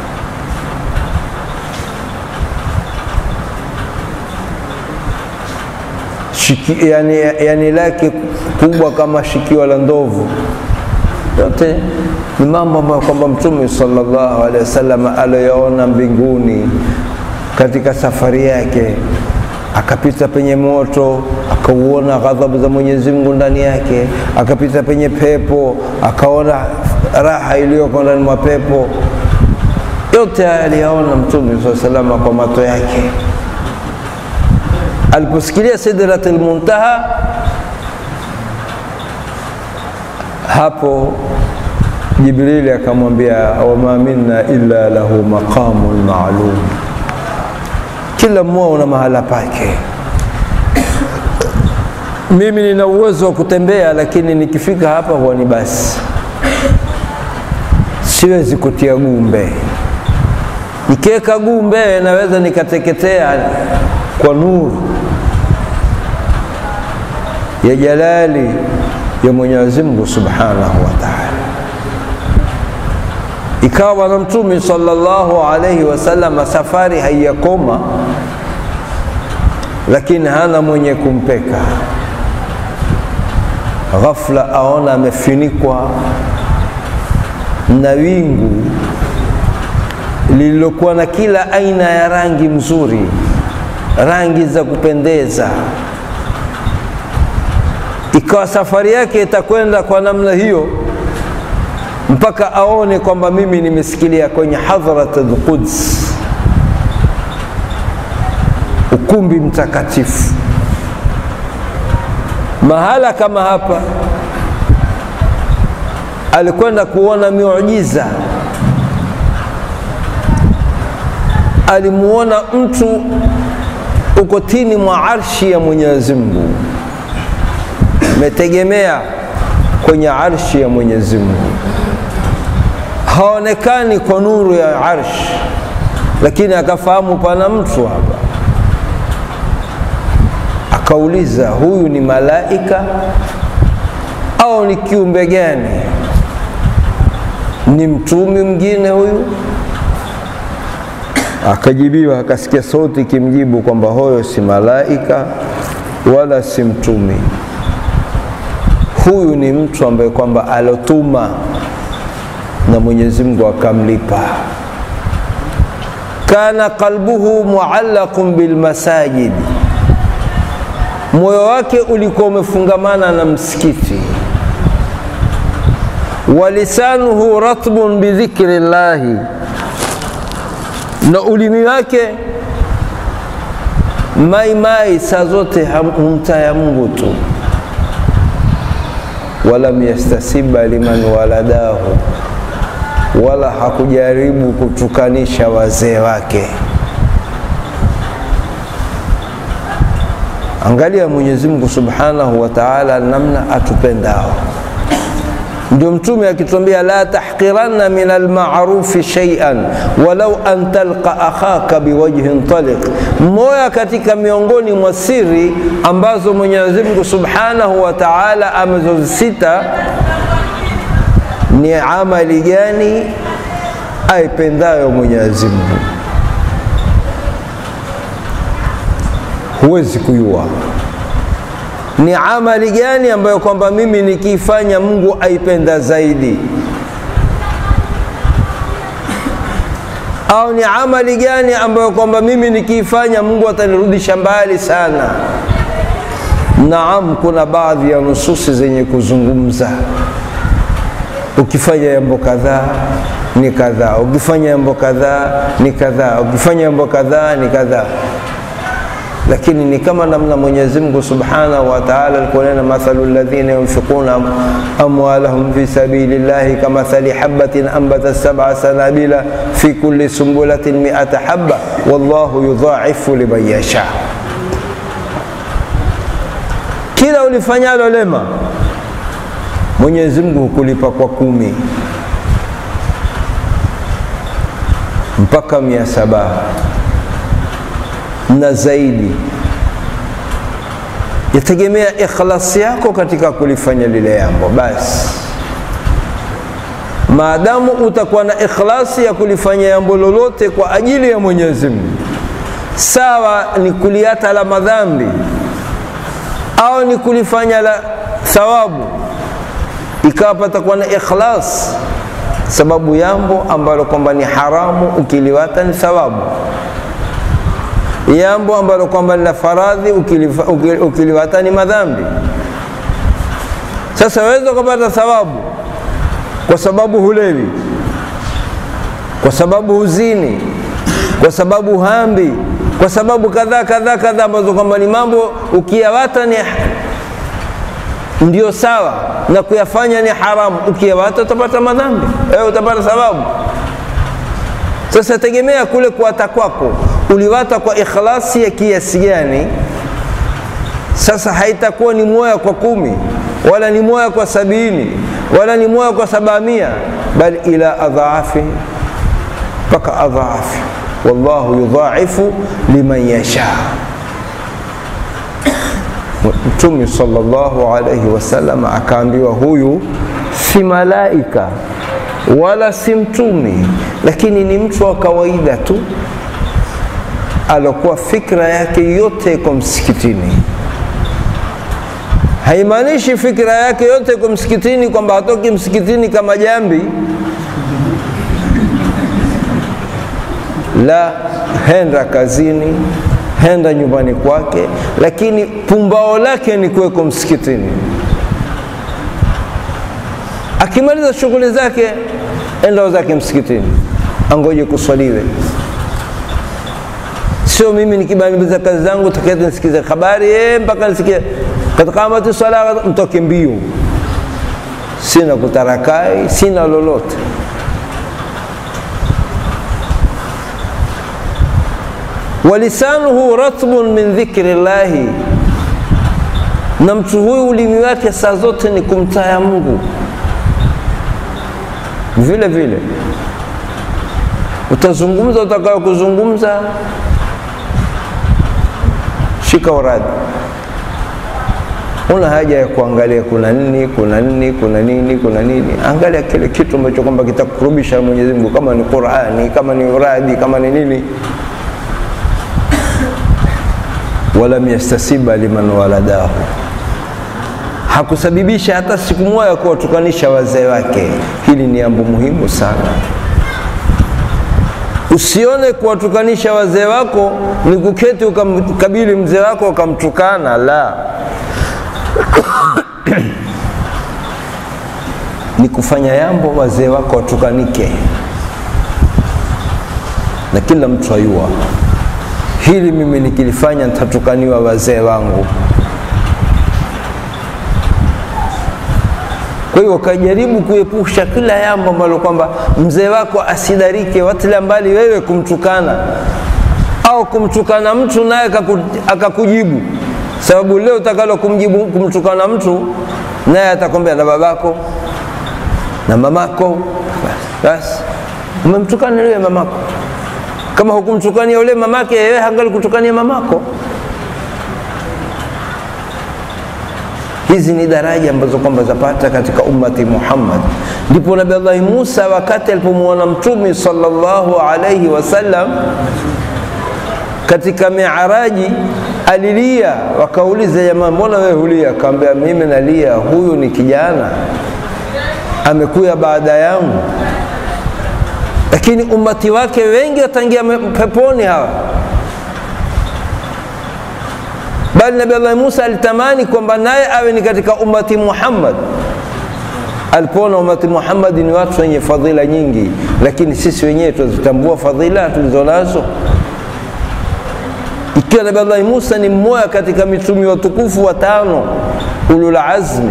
Shiki, yani, yani lake kubwa kama shikio la ndovu yote ni mambo ambayo kwamba Mtume sallallahu alaihi wasallam aliyoona mbinguni katika safari yake, akapita penye moto akauona ghadhabu za Mwenyezi Mungu ndani yake, akapita penye pepo akaona raha iliyoko ndani mwa pepo. Yote haya aliyaona Mtume saa salama kwa macho yake. Aliposikilia Sidratul Muntaha, hapo Jibrili akamwambia wama minna illa lahu maqamun ma'lum, kila mmoja una mahala pake. Mimi nina uwezo wa kutembea, lakini nikifika hapa huwa ni basi, siwezi kutia gumbe. Nikiweka gumbe naweza nikateketea kwa nuru ya jalali ya Mwenyezi Mungu Subhanahu wa Ta'ala. Ikawa Bwana Mtume sallallahu alayhi wasallam safari haiyakoma, lakini hana mwenye kumpeka. Ghafla aona amefinikwa na wingu lililokuwa na kila aina ya rangi mzuri, rangi za kupendeza. Ikawa safari yake itakwenda kwa namna hiyo mpaka aone kwamba mimi nimesikilia kwenye hadhrat al-Quds, ukumbi mtakatifu. Mahala kama hapa alikwenda kuona miujiza. Alimuona mtu uko chini mwa arshi ya Mwenyezi Mungu, metegemea kwenye arshi ya Mwenyezi Mungu haonekani kwa nuru ya arsh, lakini akafahamu pana mtu hapa. Akauliza, huyu ni malaika au ni kiumbe gani? Ni mtumi mwingine huyu? Akajibiwa, akasikia sauti ikimjibu kwamba huyo si malaika wala si mtumi, huyu ni mtu ambaye kwamba alotuma na Mwenyezi Mungu akamlipa. Kana qalbuhu muallaqun bilmasajid, moyo wake ulikuwa umefungamana na msikiti. Wa lisanuhu ratbun bidhikri llahi, na ulimi wake maimai saa zote humtaya Mungu tu. Walam yastasiba liman waladahu wala hakujaribu kutukanisha wazee wake. Angalia Mwenyezi Mungu Subhanahu wa Ta'ala namna atupendao. Ndio Mtume akituambia la tahqiranna min almarufi shay'an walau an talqa akhaka biwajhin taliq, moja katika miongoni mwa siri ambazo Mwenyezi Mungu Subhanahu wa Ta'ala amezozisita ni amali gani aipendayo Mwenyezi Mungu. Huwezi kujua ni amali gani ambayo kwamba mimi nikiifanya Mungu aipenda zaidi, au ni amali gani ambayo kwamba mimi nikiifanya Mungu atanirudisha mbali sana. Naam, kuna baadhi ya nususi zenye kuzungumza ukifanya jambo kadhaa ni kadhaa, ukifanya jambo kadhaa ni kadhaa, ukifanya jambo kadhaa ni kadhaa. Lakini ni kama namna Mwenyezi Mungu Subhanahu wa Ta'ala alikunena, mathalu alladhina yunfiquna amwalahum fi sabilillahi kamathali habatin anbatat sab'a sanabila fi kulli sumbulatin mi'ata habba wallahu yudha'ifu liman yasha. Kila ulifanyalo lema Mwenyezi Mungu hukulipa kwa kumi mpaka mia saba na zaidi, yategemea ikhlasi yako katika kulifanya lile jambo. Basi maadamu utakuwa na ikhlasi ya kulifanya jambo lolote kwa ajili ya Mwenyezi Mungu, sawa ni kuliata la madhambi au ni kulifanya la thawabu ikawa patakuwa na ikhlas, sababu jambo ambalo kwamba ni haramu ukiliwata ni thawabu. jambo ambalo kwamba la faradhi ukiliwata ni madhambi. Sasa waweza ukapata thawabu kwa sababu hulewi, kwa sababu huzini, kwa sababu hambi, kwa sababu kadhaa kadhaa kadhaa, ambazo kwamba ni mambo ukiyawata ni ndio sawa na kuyafanya ni haramu. Ukiyawata utapata madhambi, wewe utapata thawabu. Sasa tegemea kule kuwata kwako, uliwata kwa ikhlasi ya kiasi gani? Sasa haitakuwa ni moya kwa kumi wala ni moya kwa sabini wala ni moya kwa sabamia, bali ila adhaafi, mpaka adhaafi. Wallahu yudhaifu liman yasha. Mtume sallallahu alayhi wasallam akaambiwa, huyu si malaika wala si mtumi, lakini ni mtu wa kawaida tu, alokuwa fikra yake yote iko msikitini. Haimaanishi fikra yake yote iko msikitini kwamba hatoki msikitini kama jambi, la, henda kazini, henda nyumbani kwake, lakini pumbao lake ni kuweko msikitini. Akimaliza shughuli zake, enda zake msikitini, angoje kuswaliwe. Sio mimi nikimaliza kazi zangu takati nisikize habari eh, mpaka nisikie katkamati swala mtoke mbio. Sina kutarakai, sina lolote. walisanuhu ratbun min dhikri llahi, na mtu huyu ulimi wake saa zote ni kumtaya Mungu. Vile vile utazungumza utakayo kuzungumza, shika uradi. Una haja ya kuangalia kuna nini, kuna nini, kuna nini, kuna nini. Angalia kile kitu ambacho kwamba kitakurubisha Mwenyezi Mungu, kama ni Qur'ani, kama ni uradi, kama ni nini. walam yastasiba liman waladahu, hakusababisha hata siku moja kuwatukanisha wazee wake. Hili ni jambo muhimu sana. Usione kuwatukanisha wazee wako ni kuketi ukamkabili mzee wako ukamtukana, la ni kufanya jambo wazee wako watukanike, na kila mtu ayua hili mimi nikilifanya nitatukaniwa wazee wangu. Kwa hiyo kajaribu kuepusha kila jambo ambalo kwamba mzee wako asidarike, watila mbali wewe kumtukana au kumtukana mtu naye akakujibu, sababu leo utakalo kumjibu kumtukana mtu naye atakwambia na babako na mamako, basi umemtukana yule mamako kama hukumtukania yule mamake, yeye hangali kutukania mamako. Hizi ni daraja ambazo kwamba zapata katika ummati Muhammad. Ndipo Nabii Allah Musa wakati alipomwona Mtume sallallahu alayhi wasallam katika miaraji alilia, wakauliza jamaa, mbona wewe hulia? Akamwambia mimi nalia, huyu ni kijana amekuya baada yangu lakini ummati wake wengi wataingia peponi hawa. Bali Nabii Allah Musa alitamani kwamba naye awe ni katika ummati Muhammad. Alipoona ummati Muhammad ni watu wenye fadhila nyingi, lakini sisi wenyewe tunazitambua fadhila tulizonazo. Ikiwa Nabii Allah Musa ni mmoja katika mitume watukufu watano ulul azmi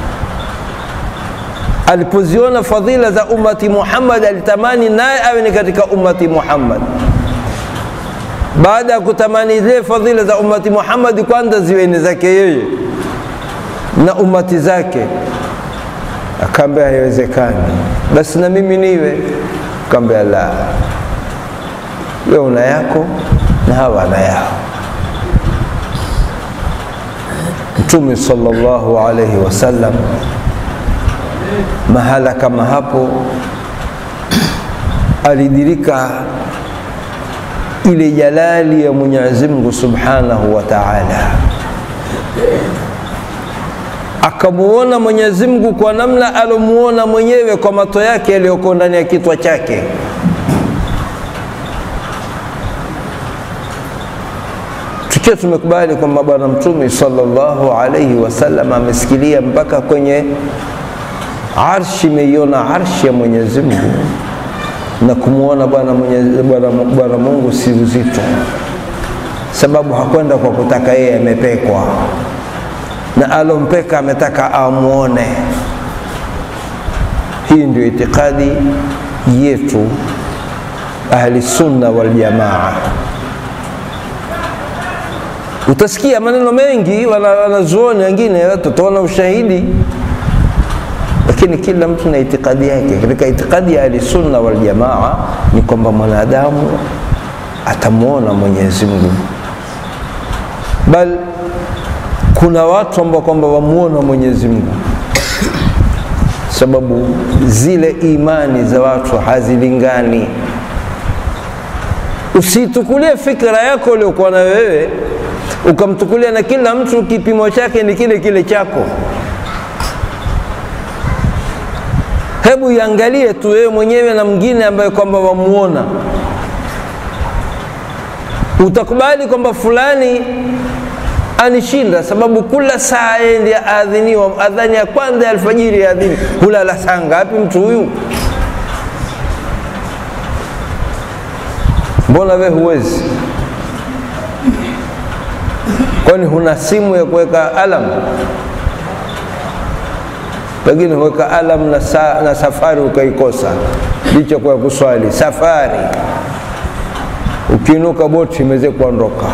alipoziona fadhila za ummati Muhammad alitamani naye awe ni katika ummati Muhammad. Baada ya kutamani zile fadhila za ummati Muhammad, kwanza ziwe ni zake yeye na ummati zake, akaambia haiwezekani, basi na mimi niwe. Akaambia la, wewe una yako na hawa na yao. Mtume sallallahu alayhi wasallam mahala kama hapo alidirika ile jalali ya Mwenyezi Mungu Subhanahu wa Ta'ala, akamuona Mwenyezi Mungu kwa namna alomuona mwenyewe kwa mato yake yaliyoko ndani ya kitwa chake. ikiwa tumekubali kwamba Bwana Mtume sallallahu alaihi wasallam amesikilia mpaka kwenye arshi, imeiona arshi ya Mwenyezi Mungu na kumwona Bwana Bwana Mungu si uzito, sababu hakwenda kwa kutaka yeye, amepekwa na alompeka ametaka amwone. Hii ndio itikadi yetu ahli sunna wal jamaa. Utasikia maneno mengi wanazuoni wengine, tutaona ushahidi, lakini kila mtu na itikadi yake. Katika itikadi ya ahli sunna wal jamaa ni kwamba mwanadamu atamwona Mwenyezi Mungu, bal kuna watu ambao kwamba wamwona Mwenyezi Mungu sababu zile imani za watu hazilingani. Usitukulie fikra yako uliokuwa na wewe ukamtukulia na kila mtu kipimo chake ni kile kile chako. Hebu iangalie tu wewe mwenyewe na mwingine ambaye kwamba wamuona, utakubali kwamba fulani anishinda sababu kula saa endi aadhiniwa, adhani ya kwanza ya alfajiri ya adhini, hulala saa ngapi mtu huyu? Mbona we huwezi? Kwani huna simu ya kuweka alam? Pengine huweka alam na, sa, na safari ukaikosa, licha kwa kuswali safari, ukiinuka boti imeweze kuondoka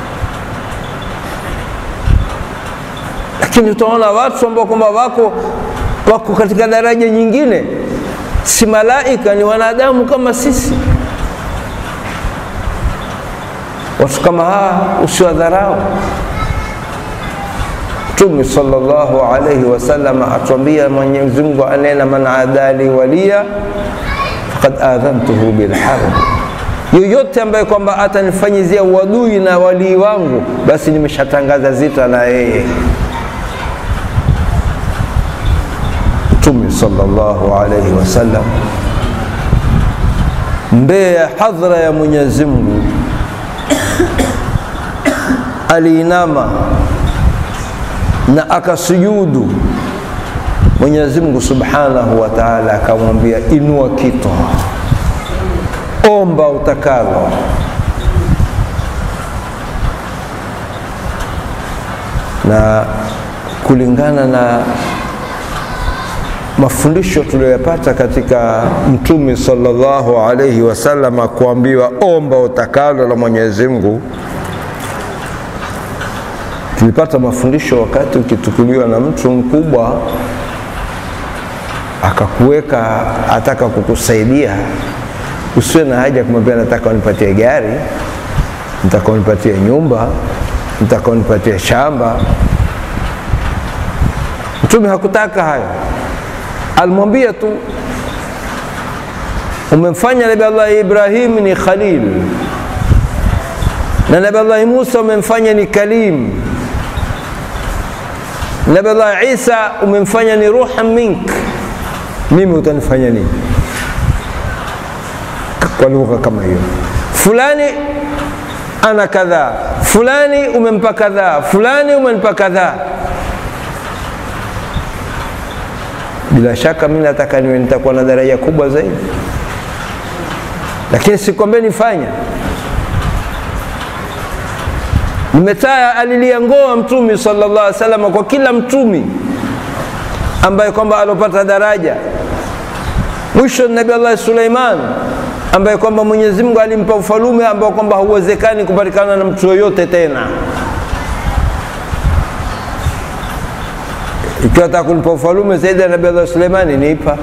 lakini utaona watu ambao kwamba wako wako katika daraja nyingine, si malaika, ni wanadamu kama sisi. Watu kama hawa usiwadharau. Mtume sallallahu alayhi wasallam atuambia, Mwenyezi Mungu anena, man adali waliya faqad adhantuhu bilharb, yoyote ambaye kwamba atanifanyizia uadui na walii wangu, basi nimeshatangaza zita na yeye. Mtume sallallahu alayhi wasallam mbele ya hadhara ya Mwenyezi Mungu aliinama na akasujudu. Mwenyezi Mungu subhanahu wa ta'ala akamwambia, inua kito, omba utakalo. Na kulingana na mafundisho tuliyoyapata katika Mtume sallallahu alayhi wasallam, kuambiwa omba utakalo la Mwenyezi Mungu. Tulipata mafundisho wakati ukitukuliwa na mtu mkubwa akakuweka, ataka kukusaidia, usiwe na haja kumwambia nataka unipatie gari, nataka unipatie nyumba, nataka unipatie shamba. Mtume hakutaka hayo alimwambia tu umemfanya Nabii Allah Ibrahim ni khalil na Nabii Allah Musa umemfanya ni kalim, Nabii Allah Isa umemfanya ni ruhan mink, mimi utanifanya nini? Kwa lugha kama hiyo, fulani ana kadhaa, fulani umempa kadhaa, fulani umempa kadhaa bila shaka mimi nataka niwe nitakuwa na daraja kubwa zaidi, lakini sikwambie nifanya. Nimetaya alilia ngoa Mtume sallallahu alaihi wasallam kwa kila mtumi ambaye kwamba alopata daraja. Mwisho Nabii Allah Suleiman ambaye kwamba Mwenyezi Mungu alimpa ufalume ambao kwamba hauwezekani kupatikana na mtu yoyote tena. Ikiwa nataka kunipa ufalume zaidi ya Nabii Allah Suleimani, nipa.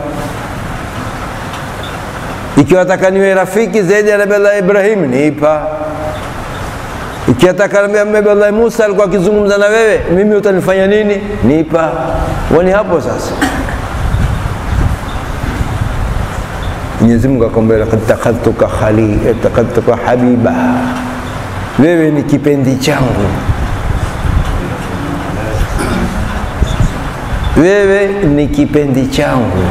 Ikiwa nataka niwe rafiki zaidi ya Nabii Allah Ibrahim, nipa. Ikiwa nataka Nabii Allah Musa alikuwa akizungumza na wewe, mimi utanifanya nini? Nipa. Wani hapo sasa. Mwenyezi Mungu akamwambia, laqad takhadhtuka khalil, takhadhtuka habiba, wewe ni kipendi changu wewe ni kipendi changu.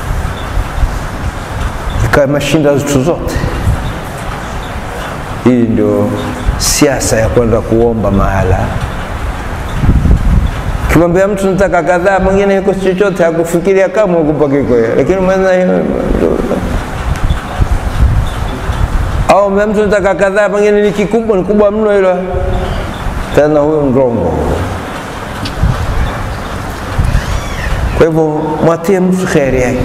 Ikawa mashinda zetu zote. Hii ndio siasa ya kwenda kuomba mahala. Kimwambia mtu nataka kadhaa, mwingine iko chochote, hakufikiria kama ukupa kiko, lakini mwenza au mtu nataka kadhaa, pengine ni kikubwa, ni kubwa mno hilo, tena huyo ndongo. Kwa hivyo mwatie mtu kheri yake.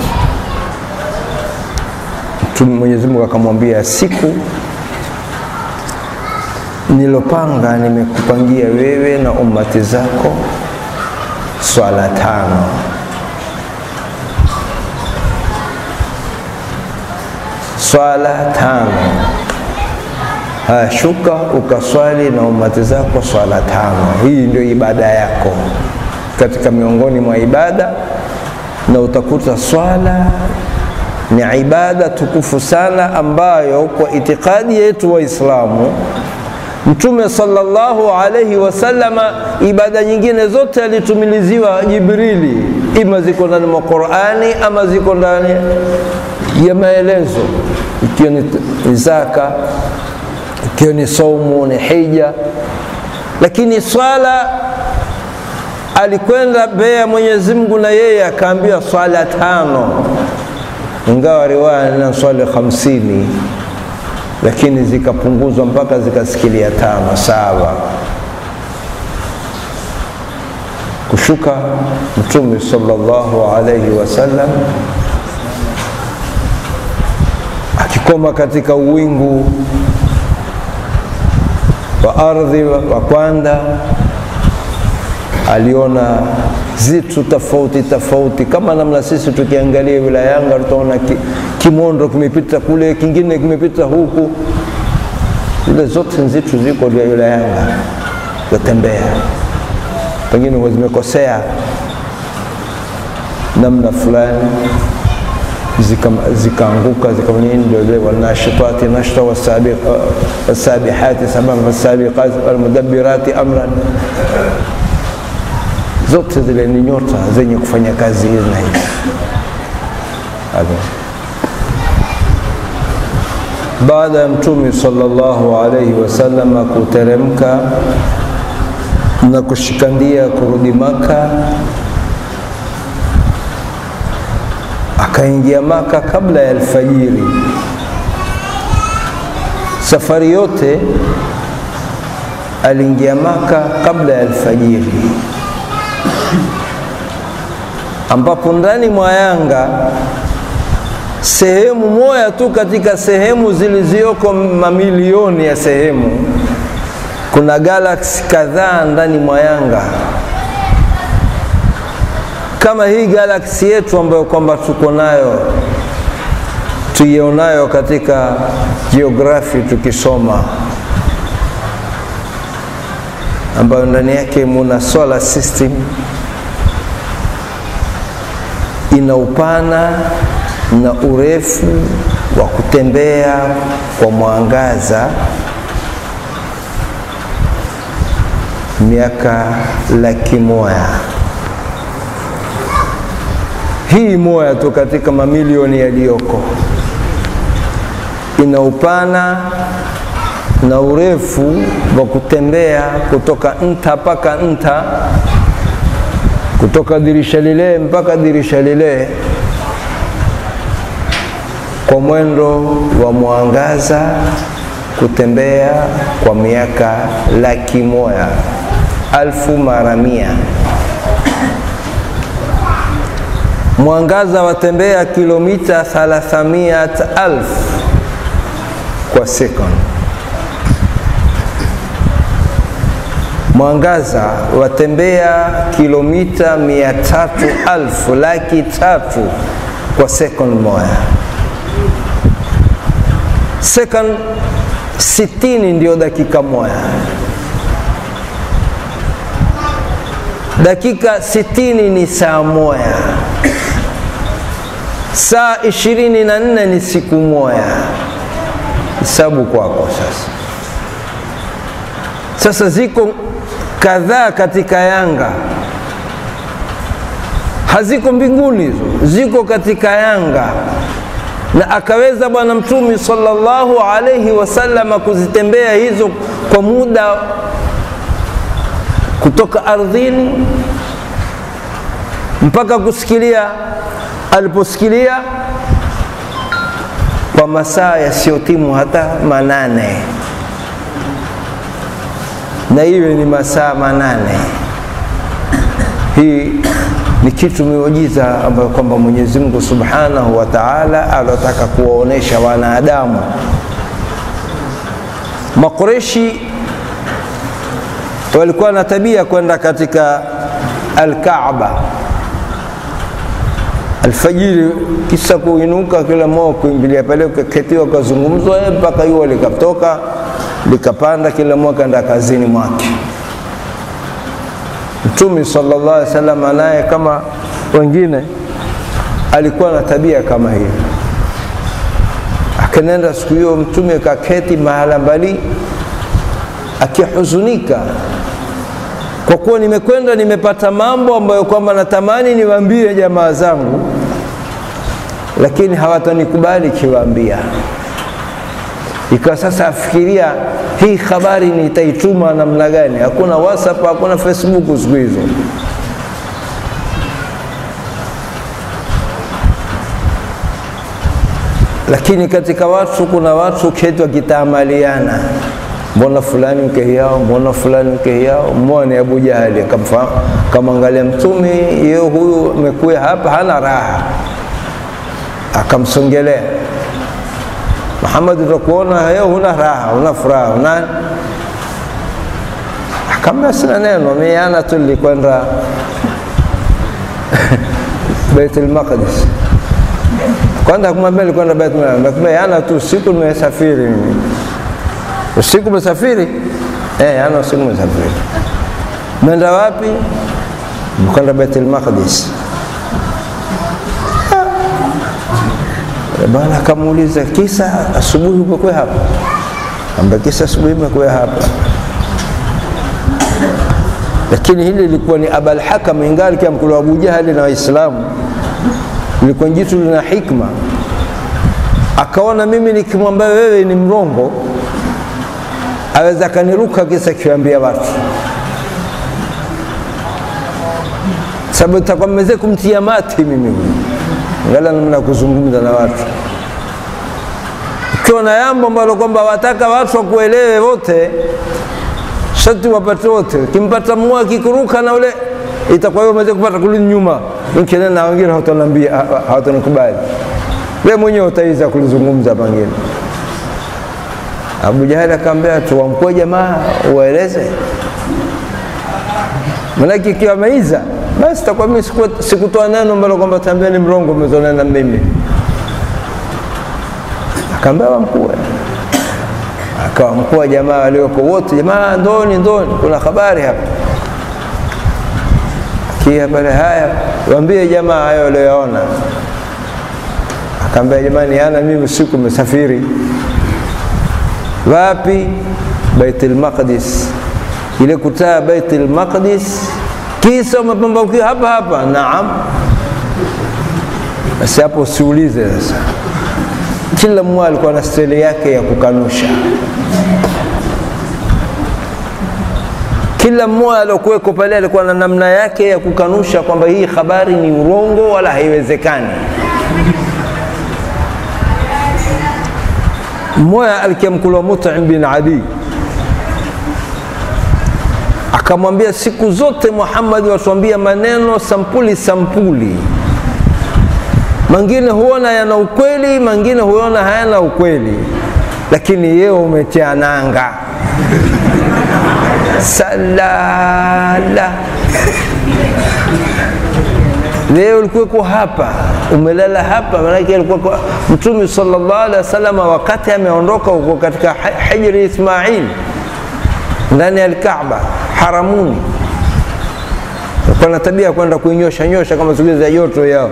Mtume Mwenyezi Mungu akamwambia, siku nilopanga nimekupangia wewe na ummati zako swala tano swala tano. Haya, shuka ukaswali na umati zako swala tano. Hii ndio ibada yako katika miongoni mwa ibada, na utakuta swala ni ibada tukufu sana, ambayo kwa itikadi yetu Waislamu Mtume sallallahu alayhi wasallama ibada nyingine zote alitumiliziwa Jibrili, ima ziko ndani mwa Qur'ani ama ziko ndani ya maelezo, ikiwa ni zaka, ikiwa ni saumu, ni hija. Lakini swala alikwenda mbele ya Mwenyezi Mungu na yeye akaambiwa swala tano, ingawa riwaya na swali hamsini lakini zikapunguzwa mpaka zikasikilia tano saba. Kushuka Mtume sallallahu alayhi wasallam akikoma katika uwingu wa ardhi wa kwanza, aliona zitu tofauti tofauti, kama namna sisi tukiangalia wilaya Yanga tutaona ki, kimondo kimepita kule, kingine kimepita huku. Zile zote nzitu ziko wilaya Yanga zatembea, pengine huwa zimekosea namna fulani zikaanguka zika ndio wanashitati nashta wasabihati sababa wasabiqati walmudabbirati amran zote zile ni nyota zenye kufanya kazi hizi na hizi. Baada ya Mtume sallallahu alayhi wasallam kuteremka na kushikandia kurudi Maka, akaingia Maka kabla ya alfajiri. Safari yote aliingia Maka kabla ya alfajiri ambapo ndani mwa Yanga sehemu moja tu katika sehemu zilizoko mamilioni ya sehemu, kuna galaksi kadhaa ndani mwa Yanga, kama hii galaksi yetu ambayo kwamba tuko nayo tuionayo katika geography tukisoma, ambayo ndani yake muna solar system ina upana na urefu wa kutembea kwa mwangaza miaka laki moja. Hii moja tu katika mamilioni yaliyoko, ina upana na urefu wa kutembea kutoka nta mpaka nta kutoka dirisha lile mpaka dirisha lile kwa mwendo wa mwangaza kutembea kwa miaka laki moja alfu mara mia. Mwangaza watembea kilomita thalathamiat alf kwa sekondi. Mwangaza watembea kilomita mia tatu alfu laki tatu kwa sekondi moja. Sekondi sitini ndio dakika moja. Dakika sitini ni saa moja. Saa ishirini na nne ni siku moja. Hesabu kwako sasa. Sasa ziko kadhaa katika Yanga, haziko mbinguni hizo, ziko katika Yanga na akaweza Bwana Mtume sallallahu alaihi wasallam kuzitembea hizo kwa muda kutoka ardhini mpaka kusikilia aliposikilia kwa masaa yasiyotimu hata manane, na iwe ni masaa manane. Hii ni kitu miujiza ambayo kwamba Mwenyezi Mungu Subhanahu wa Ta'ala alotaka kuwaonesha wanadamu. Makureshi walikuwa na tabia kwenda katika Al-Kaaba alfajiri, kisa kuinuka kila mmoja kuingilia pale, ukaketiwa ukazungumzwa mpaka jua likatoka likapanda, kila mmoja kaenda kazini mwake. Mtume sallallahu alaihi wasallam naye kama wengine alikuwa na tabia kama hiyo. Akanenda siku hiyo, Mtume kaketi mahala mbali akihuzunika kwa kuwa nimekwenda nimepata mambo ambayo kwamba natamani niwaambie jamaa zangu, lakini hawatanikubali kiwaambia. Ikawa sasa afikiria hii habari nitaituma namna gani? Hakuna WhatsApp, hakuna Facebook siku hizo. Lakini katika watu kuna watu keti wakitaamaliana mbona fulani mke yao, mbona fulani mke yao. Mmoja ni Abu Jahali akamwangalia Mtume, yeye huyu amekuya hapa hana raha, akamsongelea Muhammad, utakuona leo huna raha, huna furaha, una akamwambia sina neno, mimi ana tu nilikwenda Baitul Maqdis. Kwanza kumwambia nilikwenda Baitul Maqdis, akamwambia ana tu siku nimesafiri mimi usiku umesafiri? Eh, ana usiku umesafiri. Mwenda wapi? Mkwenda Baitul Maqdis. Bwana akamuuliza kisa, asubuhi umekuwa hapa? Amba kisa asubuhi umekuwa hapa, lakini hili lilikuwa ni Abul Hakam, ingali kama mkulu wa Abu Jahali na Waislamu, lilikuwa jitu lina hikma. Akaona mimi nikimwambia wewe ni mrongo aweza akaniruka kisa kiambia watu, sababu itakuwa mmeze kumtia mati mimi ngala namna kuzungumza na watu. Ukiwa na jambo ambalo kwamba wataka watu wakuelewe wote, shati wapate wote. Ukimpata mmoja akikuruka na ule, itakuwa wewe umeweza kupata kurudi nyuma, mkene na wengine hawataniambia, hawatanikubali. Wewe mwenyewe utaweza kulizungumza pengine Abu Jahali akamwambia tuwamkue jamaa uwaeleze, manake ikiwa ameiza basi takuwa mimi sikutoa neno ambalo kwamba tambia ni mrongo umezonena mimi. Akaambia wamkue, akawamkua jamaa walioko wote, jamaa ndoni, ndoni, kuna habari hapa. Kia pale, haya waambie jamaa hayo walioyaona. Akaambia jamani, ana mimi usiku umesafiri wapi? Baitul Maqdis, ile kutaa Baitul Maqdis, kisa umepambaukia hapa hapa. Naam, basi hapo usiulize. Sasa kila mmoja alikuwa na steli yake ya kukanusha. Kila mmoja aliokuweko pale alikuwa na namna yake ya kukanusha kwamba hii habari ni urongo wala haiwezekani. mmoja alikiamkulwa Mut'im bin Adi akamwambia, siku zote Muhammad watuambia maneno sampuli sampuli, mengine huona yana ukweli, mengine huona hayana ukweli, lakini yeye umetia nanga salala leo ulikuweko hapa umelala hapa, maanake alikuwa Mtume sallallahu alaihi wasallam wakati ameondoka huko katika hijri Ismail ndani ya Alkaaba haramuni, alikuwa na tabia ya kwenda kuinyosha nyosha kama siku za joto yao,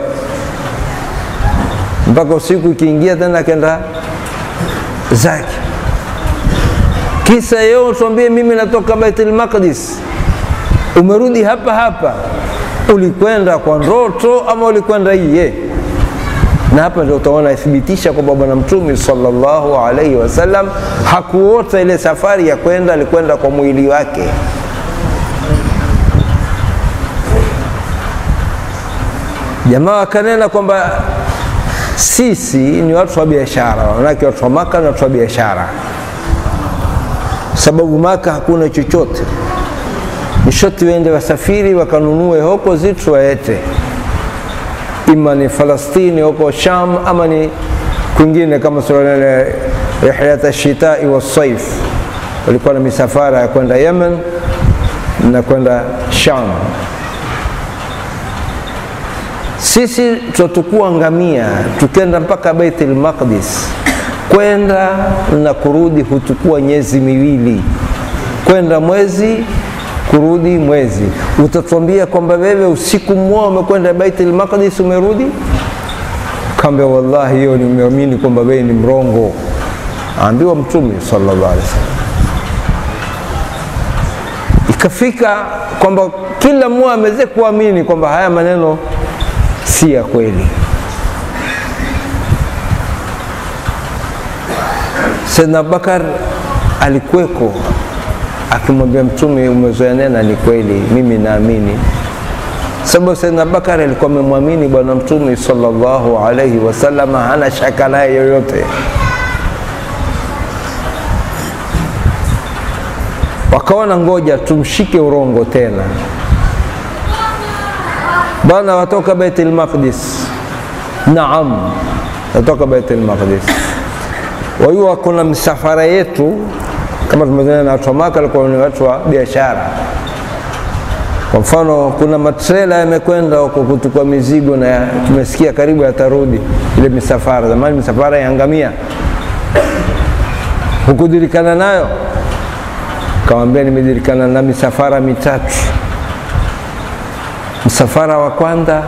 mpaka usiku ikiingia tena akenda zake. Kisa yeo tuambie, mimi natoka Baitul Maqdis, umerudi hapa hapa ulikwenda kwa ndoto ama ulikwenda iye? na hapa ndio utaona ithibitisha kwamba bwana mtume sallallahu alaihi wasallam hakuota ile safari ya kwenda alikwenda kwa mwili wake jamaa wakanena kwamba sisi ni watu wa biashara manake watu wa maka ni watu wa biashara sababu maka hakuna chochote nishoti wende wasafiri wakanunue huko zitu waete ima ni falastini huko sham ama ni kwingine kama sulanene rihlat shitai wasaif walikuwa na misafara ya kwenda yemen na kwenda sham sisi tutatukua ngamia tukenda mpaka baitul maqdis kwenda na kurudi hutukua miezi miwili kwenda mwezi kurudi mwezi utatuambia kwamba wewe usiku mmoja umekwenda baitul maqdis umerudi kambe wallahi hiyo nimeamini kwamba wewe ni mrongo aambiwa mtume sallallahu alaihi wasallam ikafika kwamba kila mmoja ameweze kuamini kwamba haya maneno si ya kweli Saidna Abubakar alikuweko akimwambia Mtume, umezoea nena, ni kweli, mimi naamini. Sababu Saidna Abubakar alikuwa amemwamini Bwana Mtume sallallahu alaihi wasallam, hana shaka naye yoyote. Wakaona ngoja tumshike urongo tena, bana, watoka Baitul Maqdis. Naam, watoka Baitul Maqdis wajua kuna msafara yetu kama tumezana na watu wa Maka walikuwa ni watu wa biashara. Kwa mfano, kuna matrela yamekwenda huko kutukua mizigo na tumesikia karibu yatarudi ile misafara. Zamani misafara ya ngamia hukujulikana nayo, kawambia nimejulikana na misafara mitatu. Msafara wa kwanza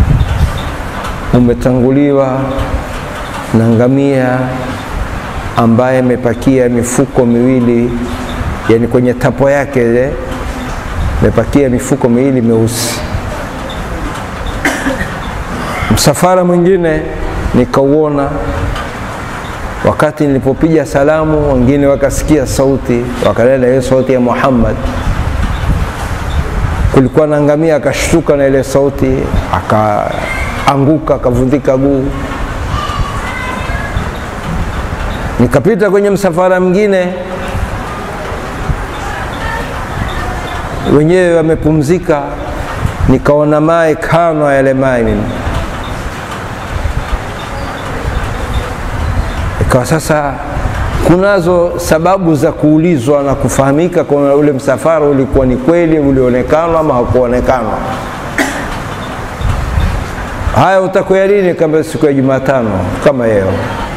umetanguliwa na ngamia ambaye amepakia mifuko miwili, yani kwenye tapo yake ile amepakia mifuko miwili meusi. Msafara mwingine nikauona wakati nilipopiga salamu, wengine wakasikia sauti, wakanena hiyo sauti ya Muhammad. Kulikuwa na ngamia, akashtuka na ile sauti, akaanguka, akavundika guu nikapita kwenye msafara mwingine, wenyewe wamepumzika, nikaona mae kano yale mae mimi, ikawa sasa kunazo sababu za kuulizwa na kufahamika kwa ule msafara ulikuwa ni kweli ulionekanwa ama hakuonekanwa. Haya, utakuya lini? Kama siku ya Jumatano kama leo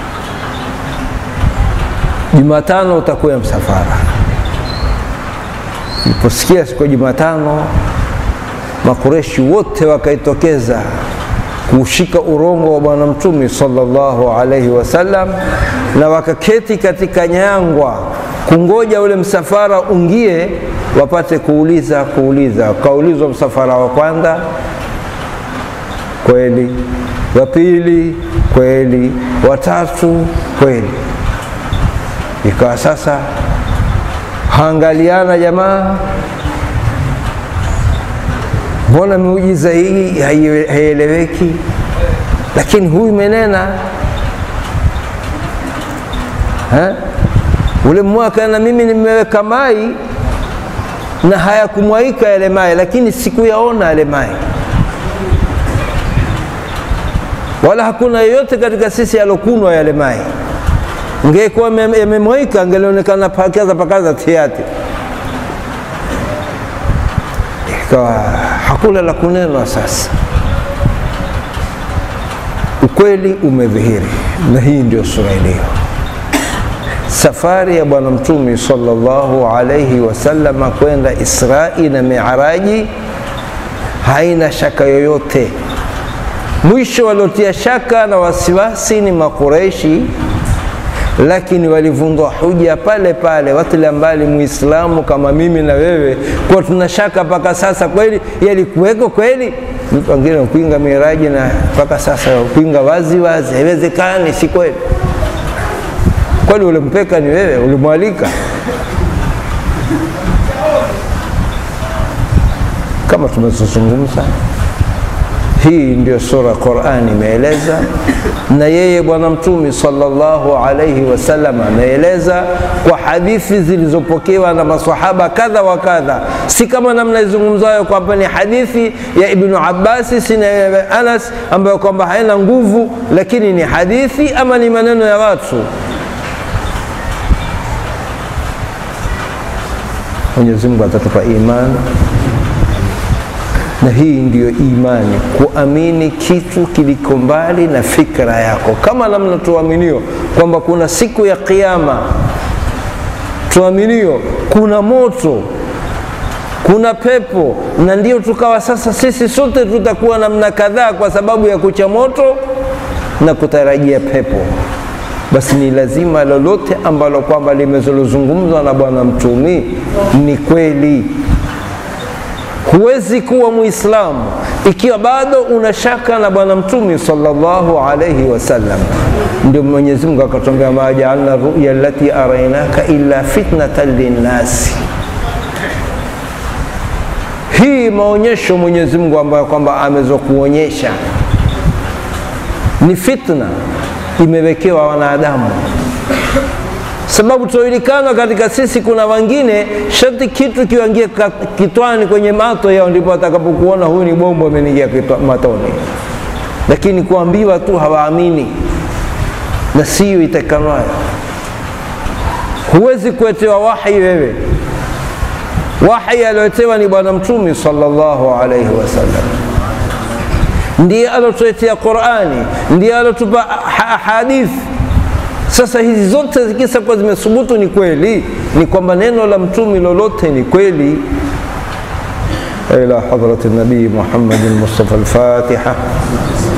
Jumatano utakuwa msafara. Niliposikia siku ya Jumatano, Makureshi wote wakaitokeza kuushika urongo wa Bwana Mtume sallallahu alaihi wasallam, na wakaketi katika nyangwa kungoja ule msafara ungie, wapate kuuliza kuuliza. Kaulizwa msafara wa kwanza, kweli; wa pili, kweli; watatu, kweli ikawa sasa haangaliana jamaa, mbona miujiza hii haieleweki? Lakini huyu menena ha? ule mwaka na mimi nimeweka mai na hayakumwaika yale mai, lakini sikuyaona yale mai, wala hakuna yeyote katika sisi alokunwa yale mai ngekuwa yamemwaika angelionekana pakaza pakaza tiati, ikawa hakuna la kunenwa. Sasa ukweli umedhihiri, na hii ndio sura iliyo safari ya Bwana Mtume sallallahu alaihi wasallama kwenda Israi na Miaraji haina shaka yoyote. Mwisho waliotia shaka na wasiwasi ni Makureishi lakini walivundwa huja pale pale, watilia mbali muislamu kama mimi na wewe, kwa tuna shaka mpaka sasa, kweli yalikuweko kweli? mtu wengine kupinga miraji na mpaka sasa kupinga wazi wazi, haiwezekani, si kweli. Kwani ulimpeka ni wewe, ulimwalika? Kama tumezungumza, hii ndio sura Qur'ani imeeleza, na yeye Bwana Mtume sallallahu alayhi wasallam ameeleza kwa hadithi zilizopokewa na maswahaba kadha wa kadha, si kama namna izungumzayo kwamba ni hadithi ya Ibnu Abbasi si na Anas ambayo kwamba haina nguvu, lakini ni hadithi ama ni maneno ya watu. Mwenyezi Mungu atatupa imani na hii ndiyo imani, kuamini kitu kiliko mbali na fikra yako, kama namna tuaminio kwamba kuna siku ya Kiyama, tuaminio kuna moto, kuna pepo, na ndio tukawa sasa sisi sote tutakuwa namna kadhaa kwa sababu ya kucha moto na kutarajia pepo. Basi ni lazima lolote ambalo kwamba limezolozungumzwa na Bwana Mtumi ni kweli. Huwezi kuwa Muislamu ikiwa bado una shaka na Bwana Mtume sallallahu alayhi wasallam. Ndio Mwenyezi Mungu akatuambia, ma jaalna ruya allati arainaka illa fitnatan linnasi. Hii maonyesho Mwenyezi Mungu ambayo kwamba amezokuonyesha ni fitna, imewekewa wanadamu sababu tunajulikana katika sisi, kuna wengine sharti kitu kiwangie kitwani kwenye mato yao, ndipo atakapokuona huyu ni bombo ameniingia matoni, lakini kuambiwa tu hawaamini, na siyo itakanwayo. Huwezi kuetewa wahi wewe. Wahi aliotewa ni Bwana Mtume sallallahu alaihi wasallam, ndiye alotuletea Qurani, ndiye alotupa hadithi sasa hizi zote zikisa kuwa zimethubutu ni kweli, ni kwamba neno la mtumi lolote ni kweli. ila hadrati nabii Muhammadin Mustafa al-Fatiha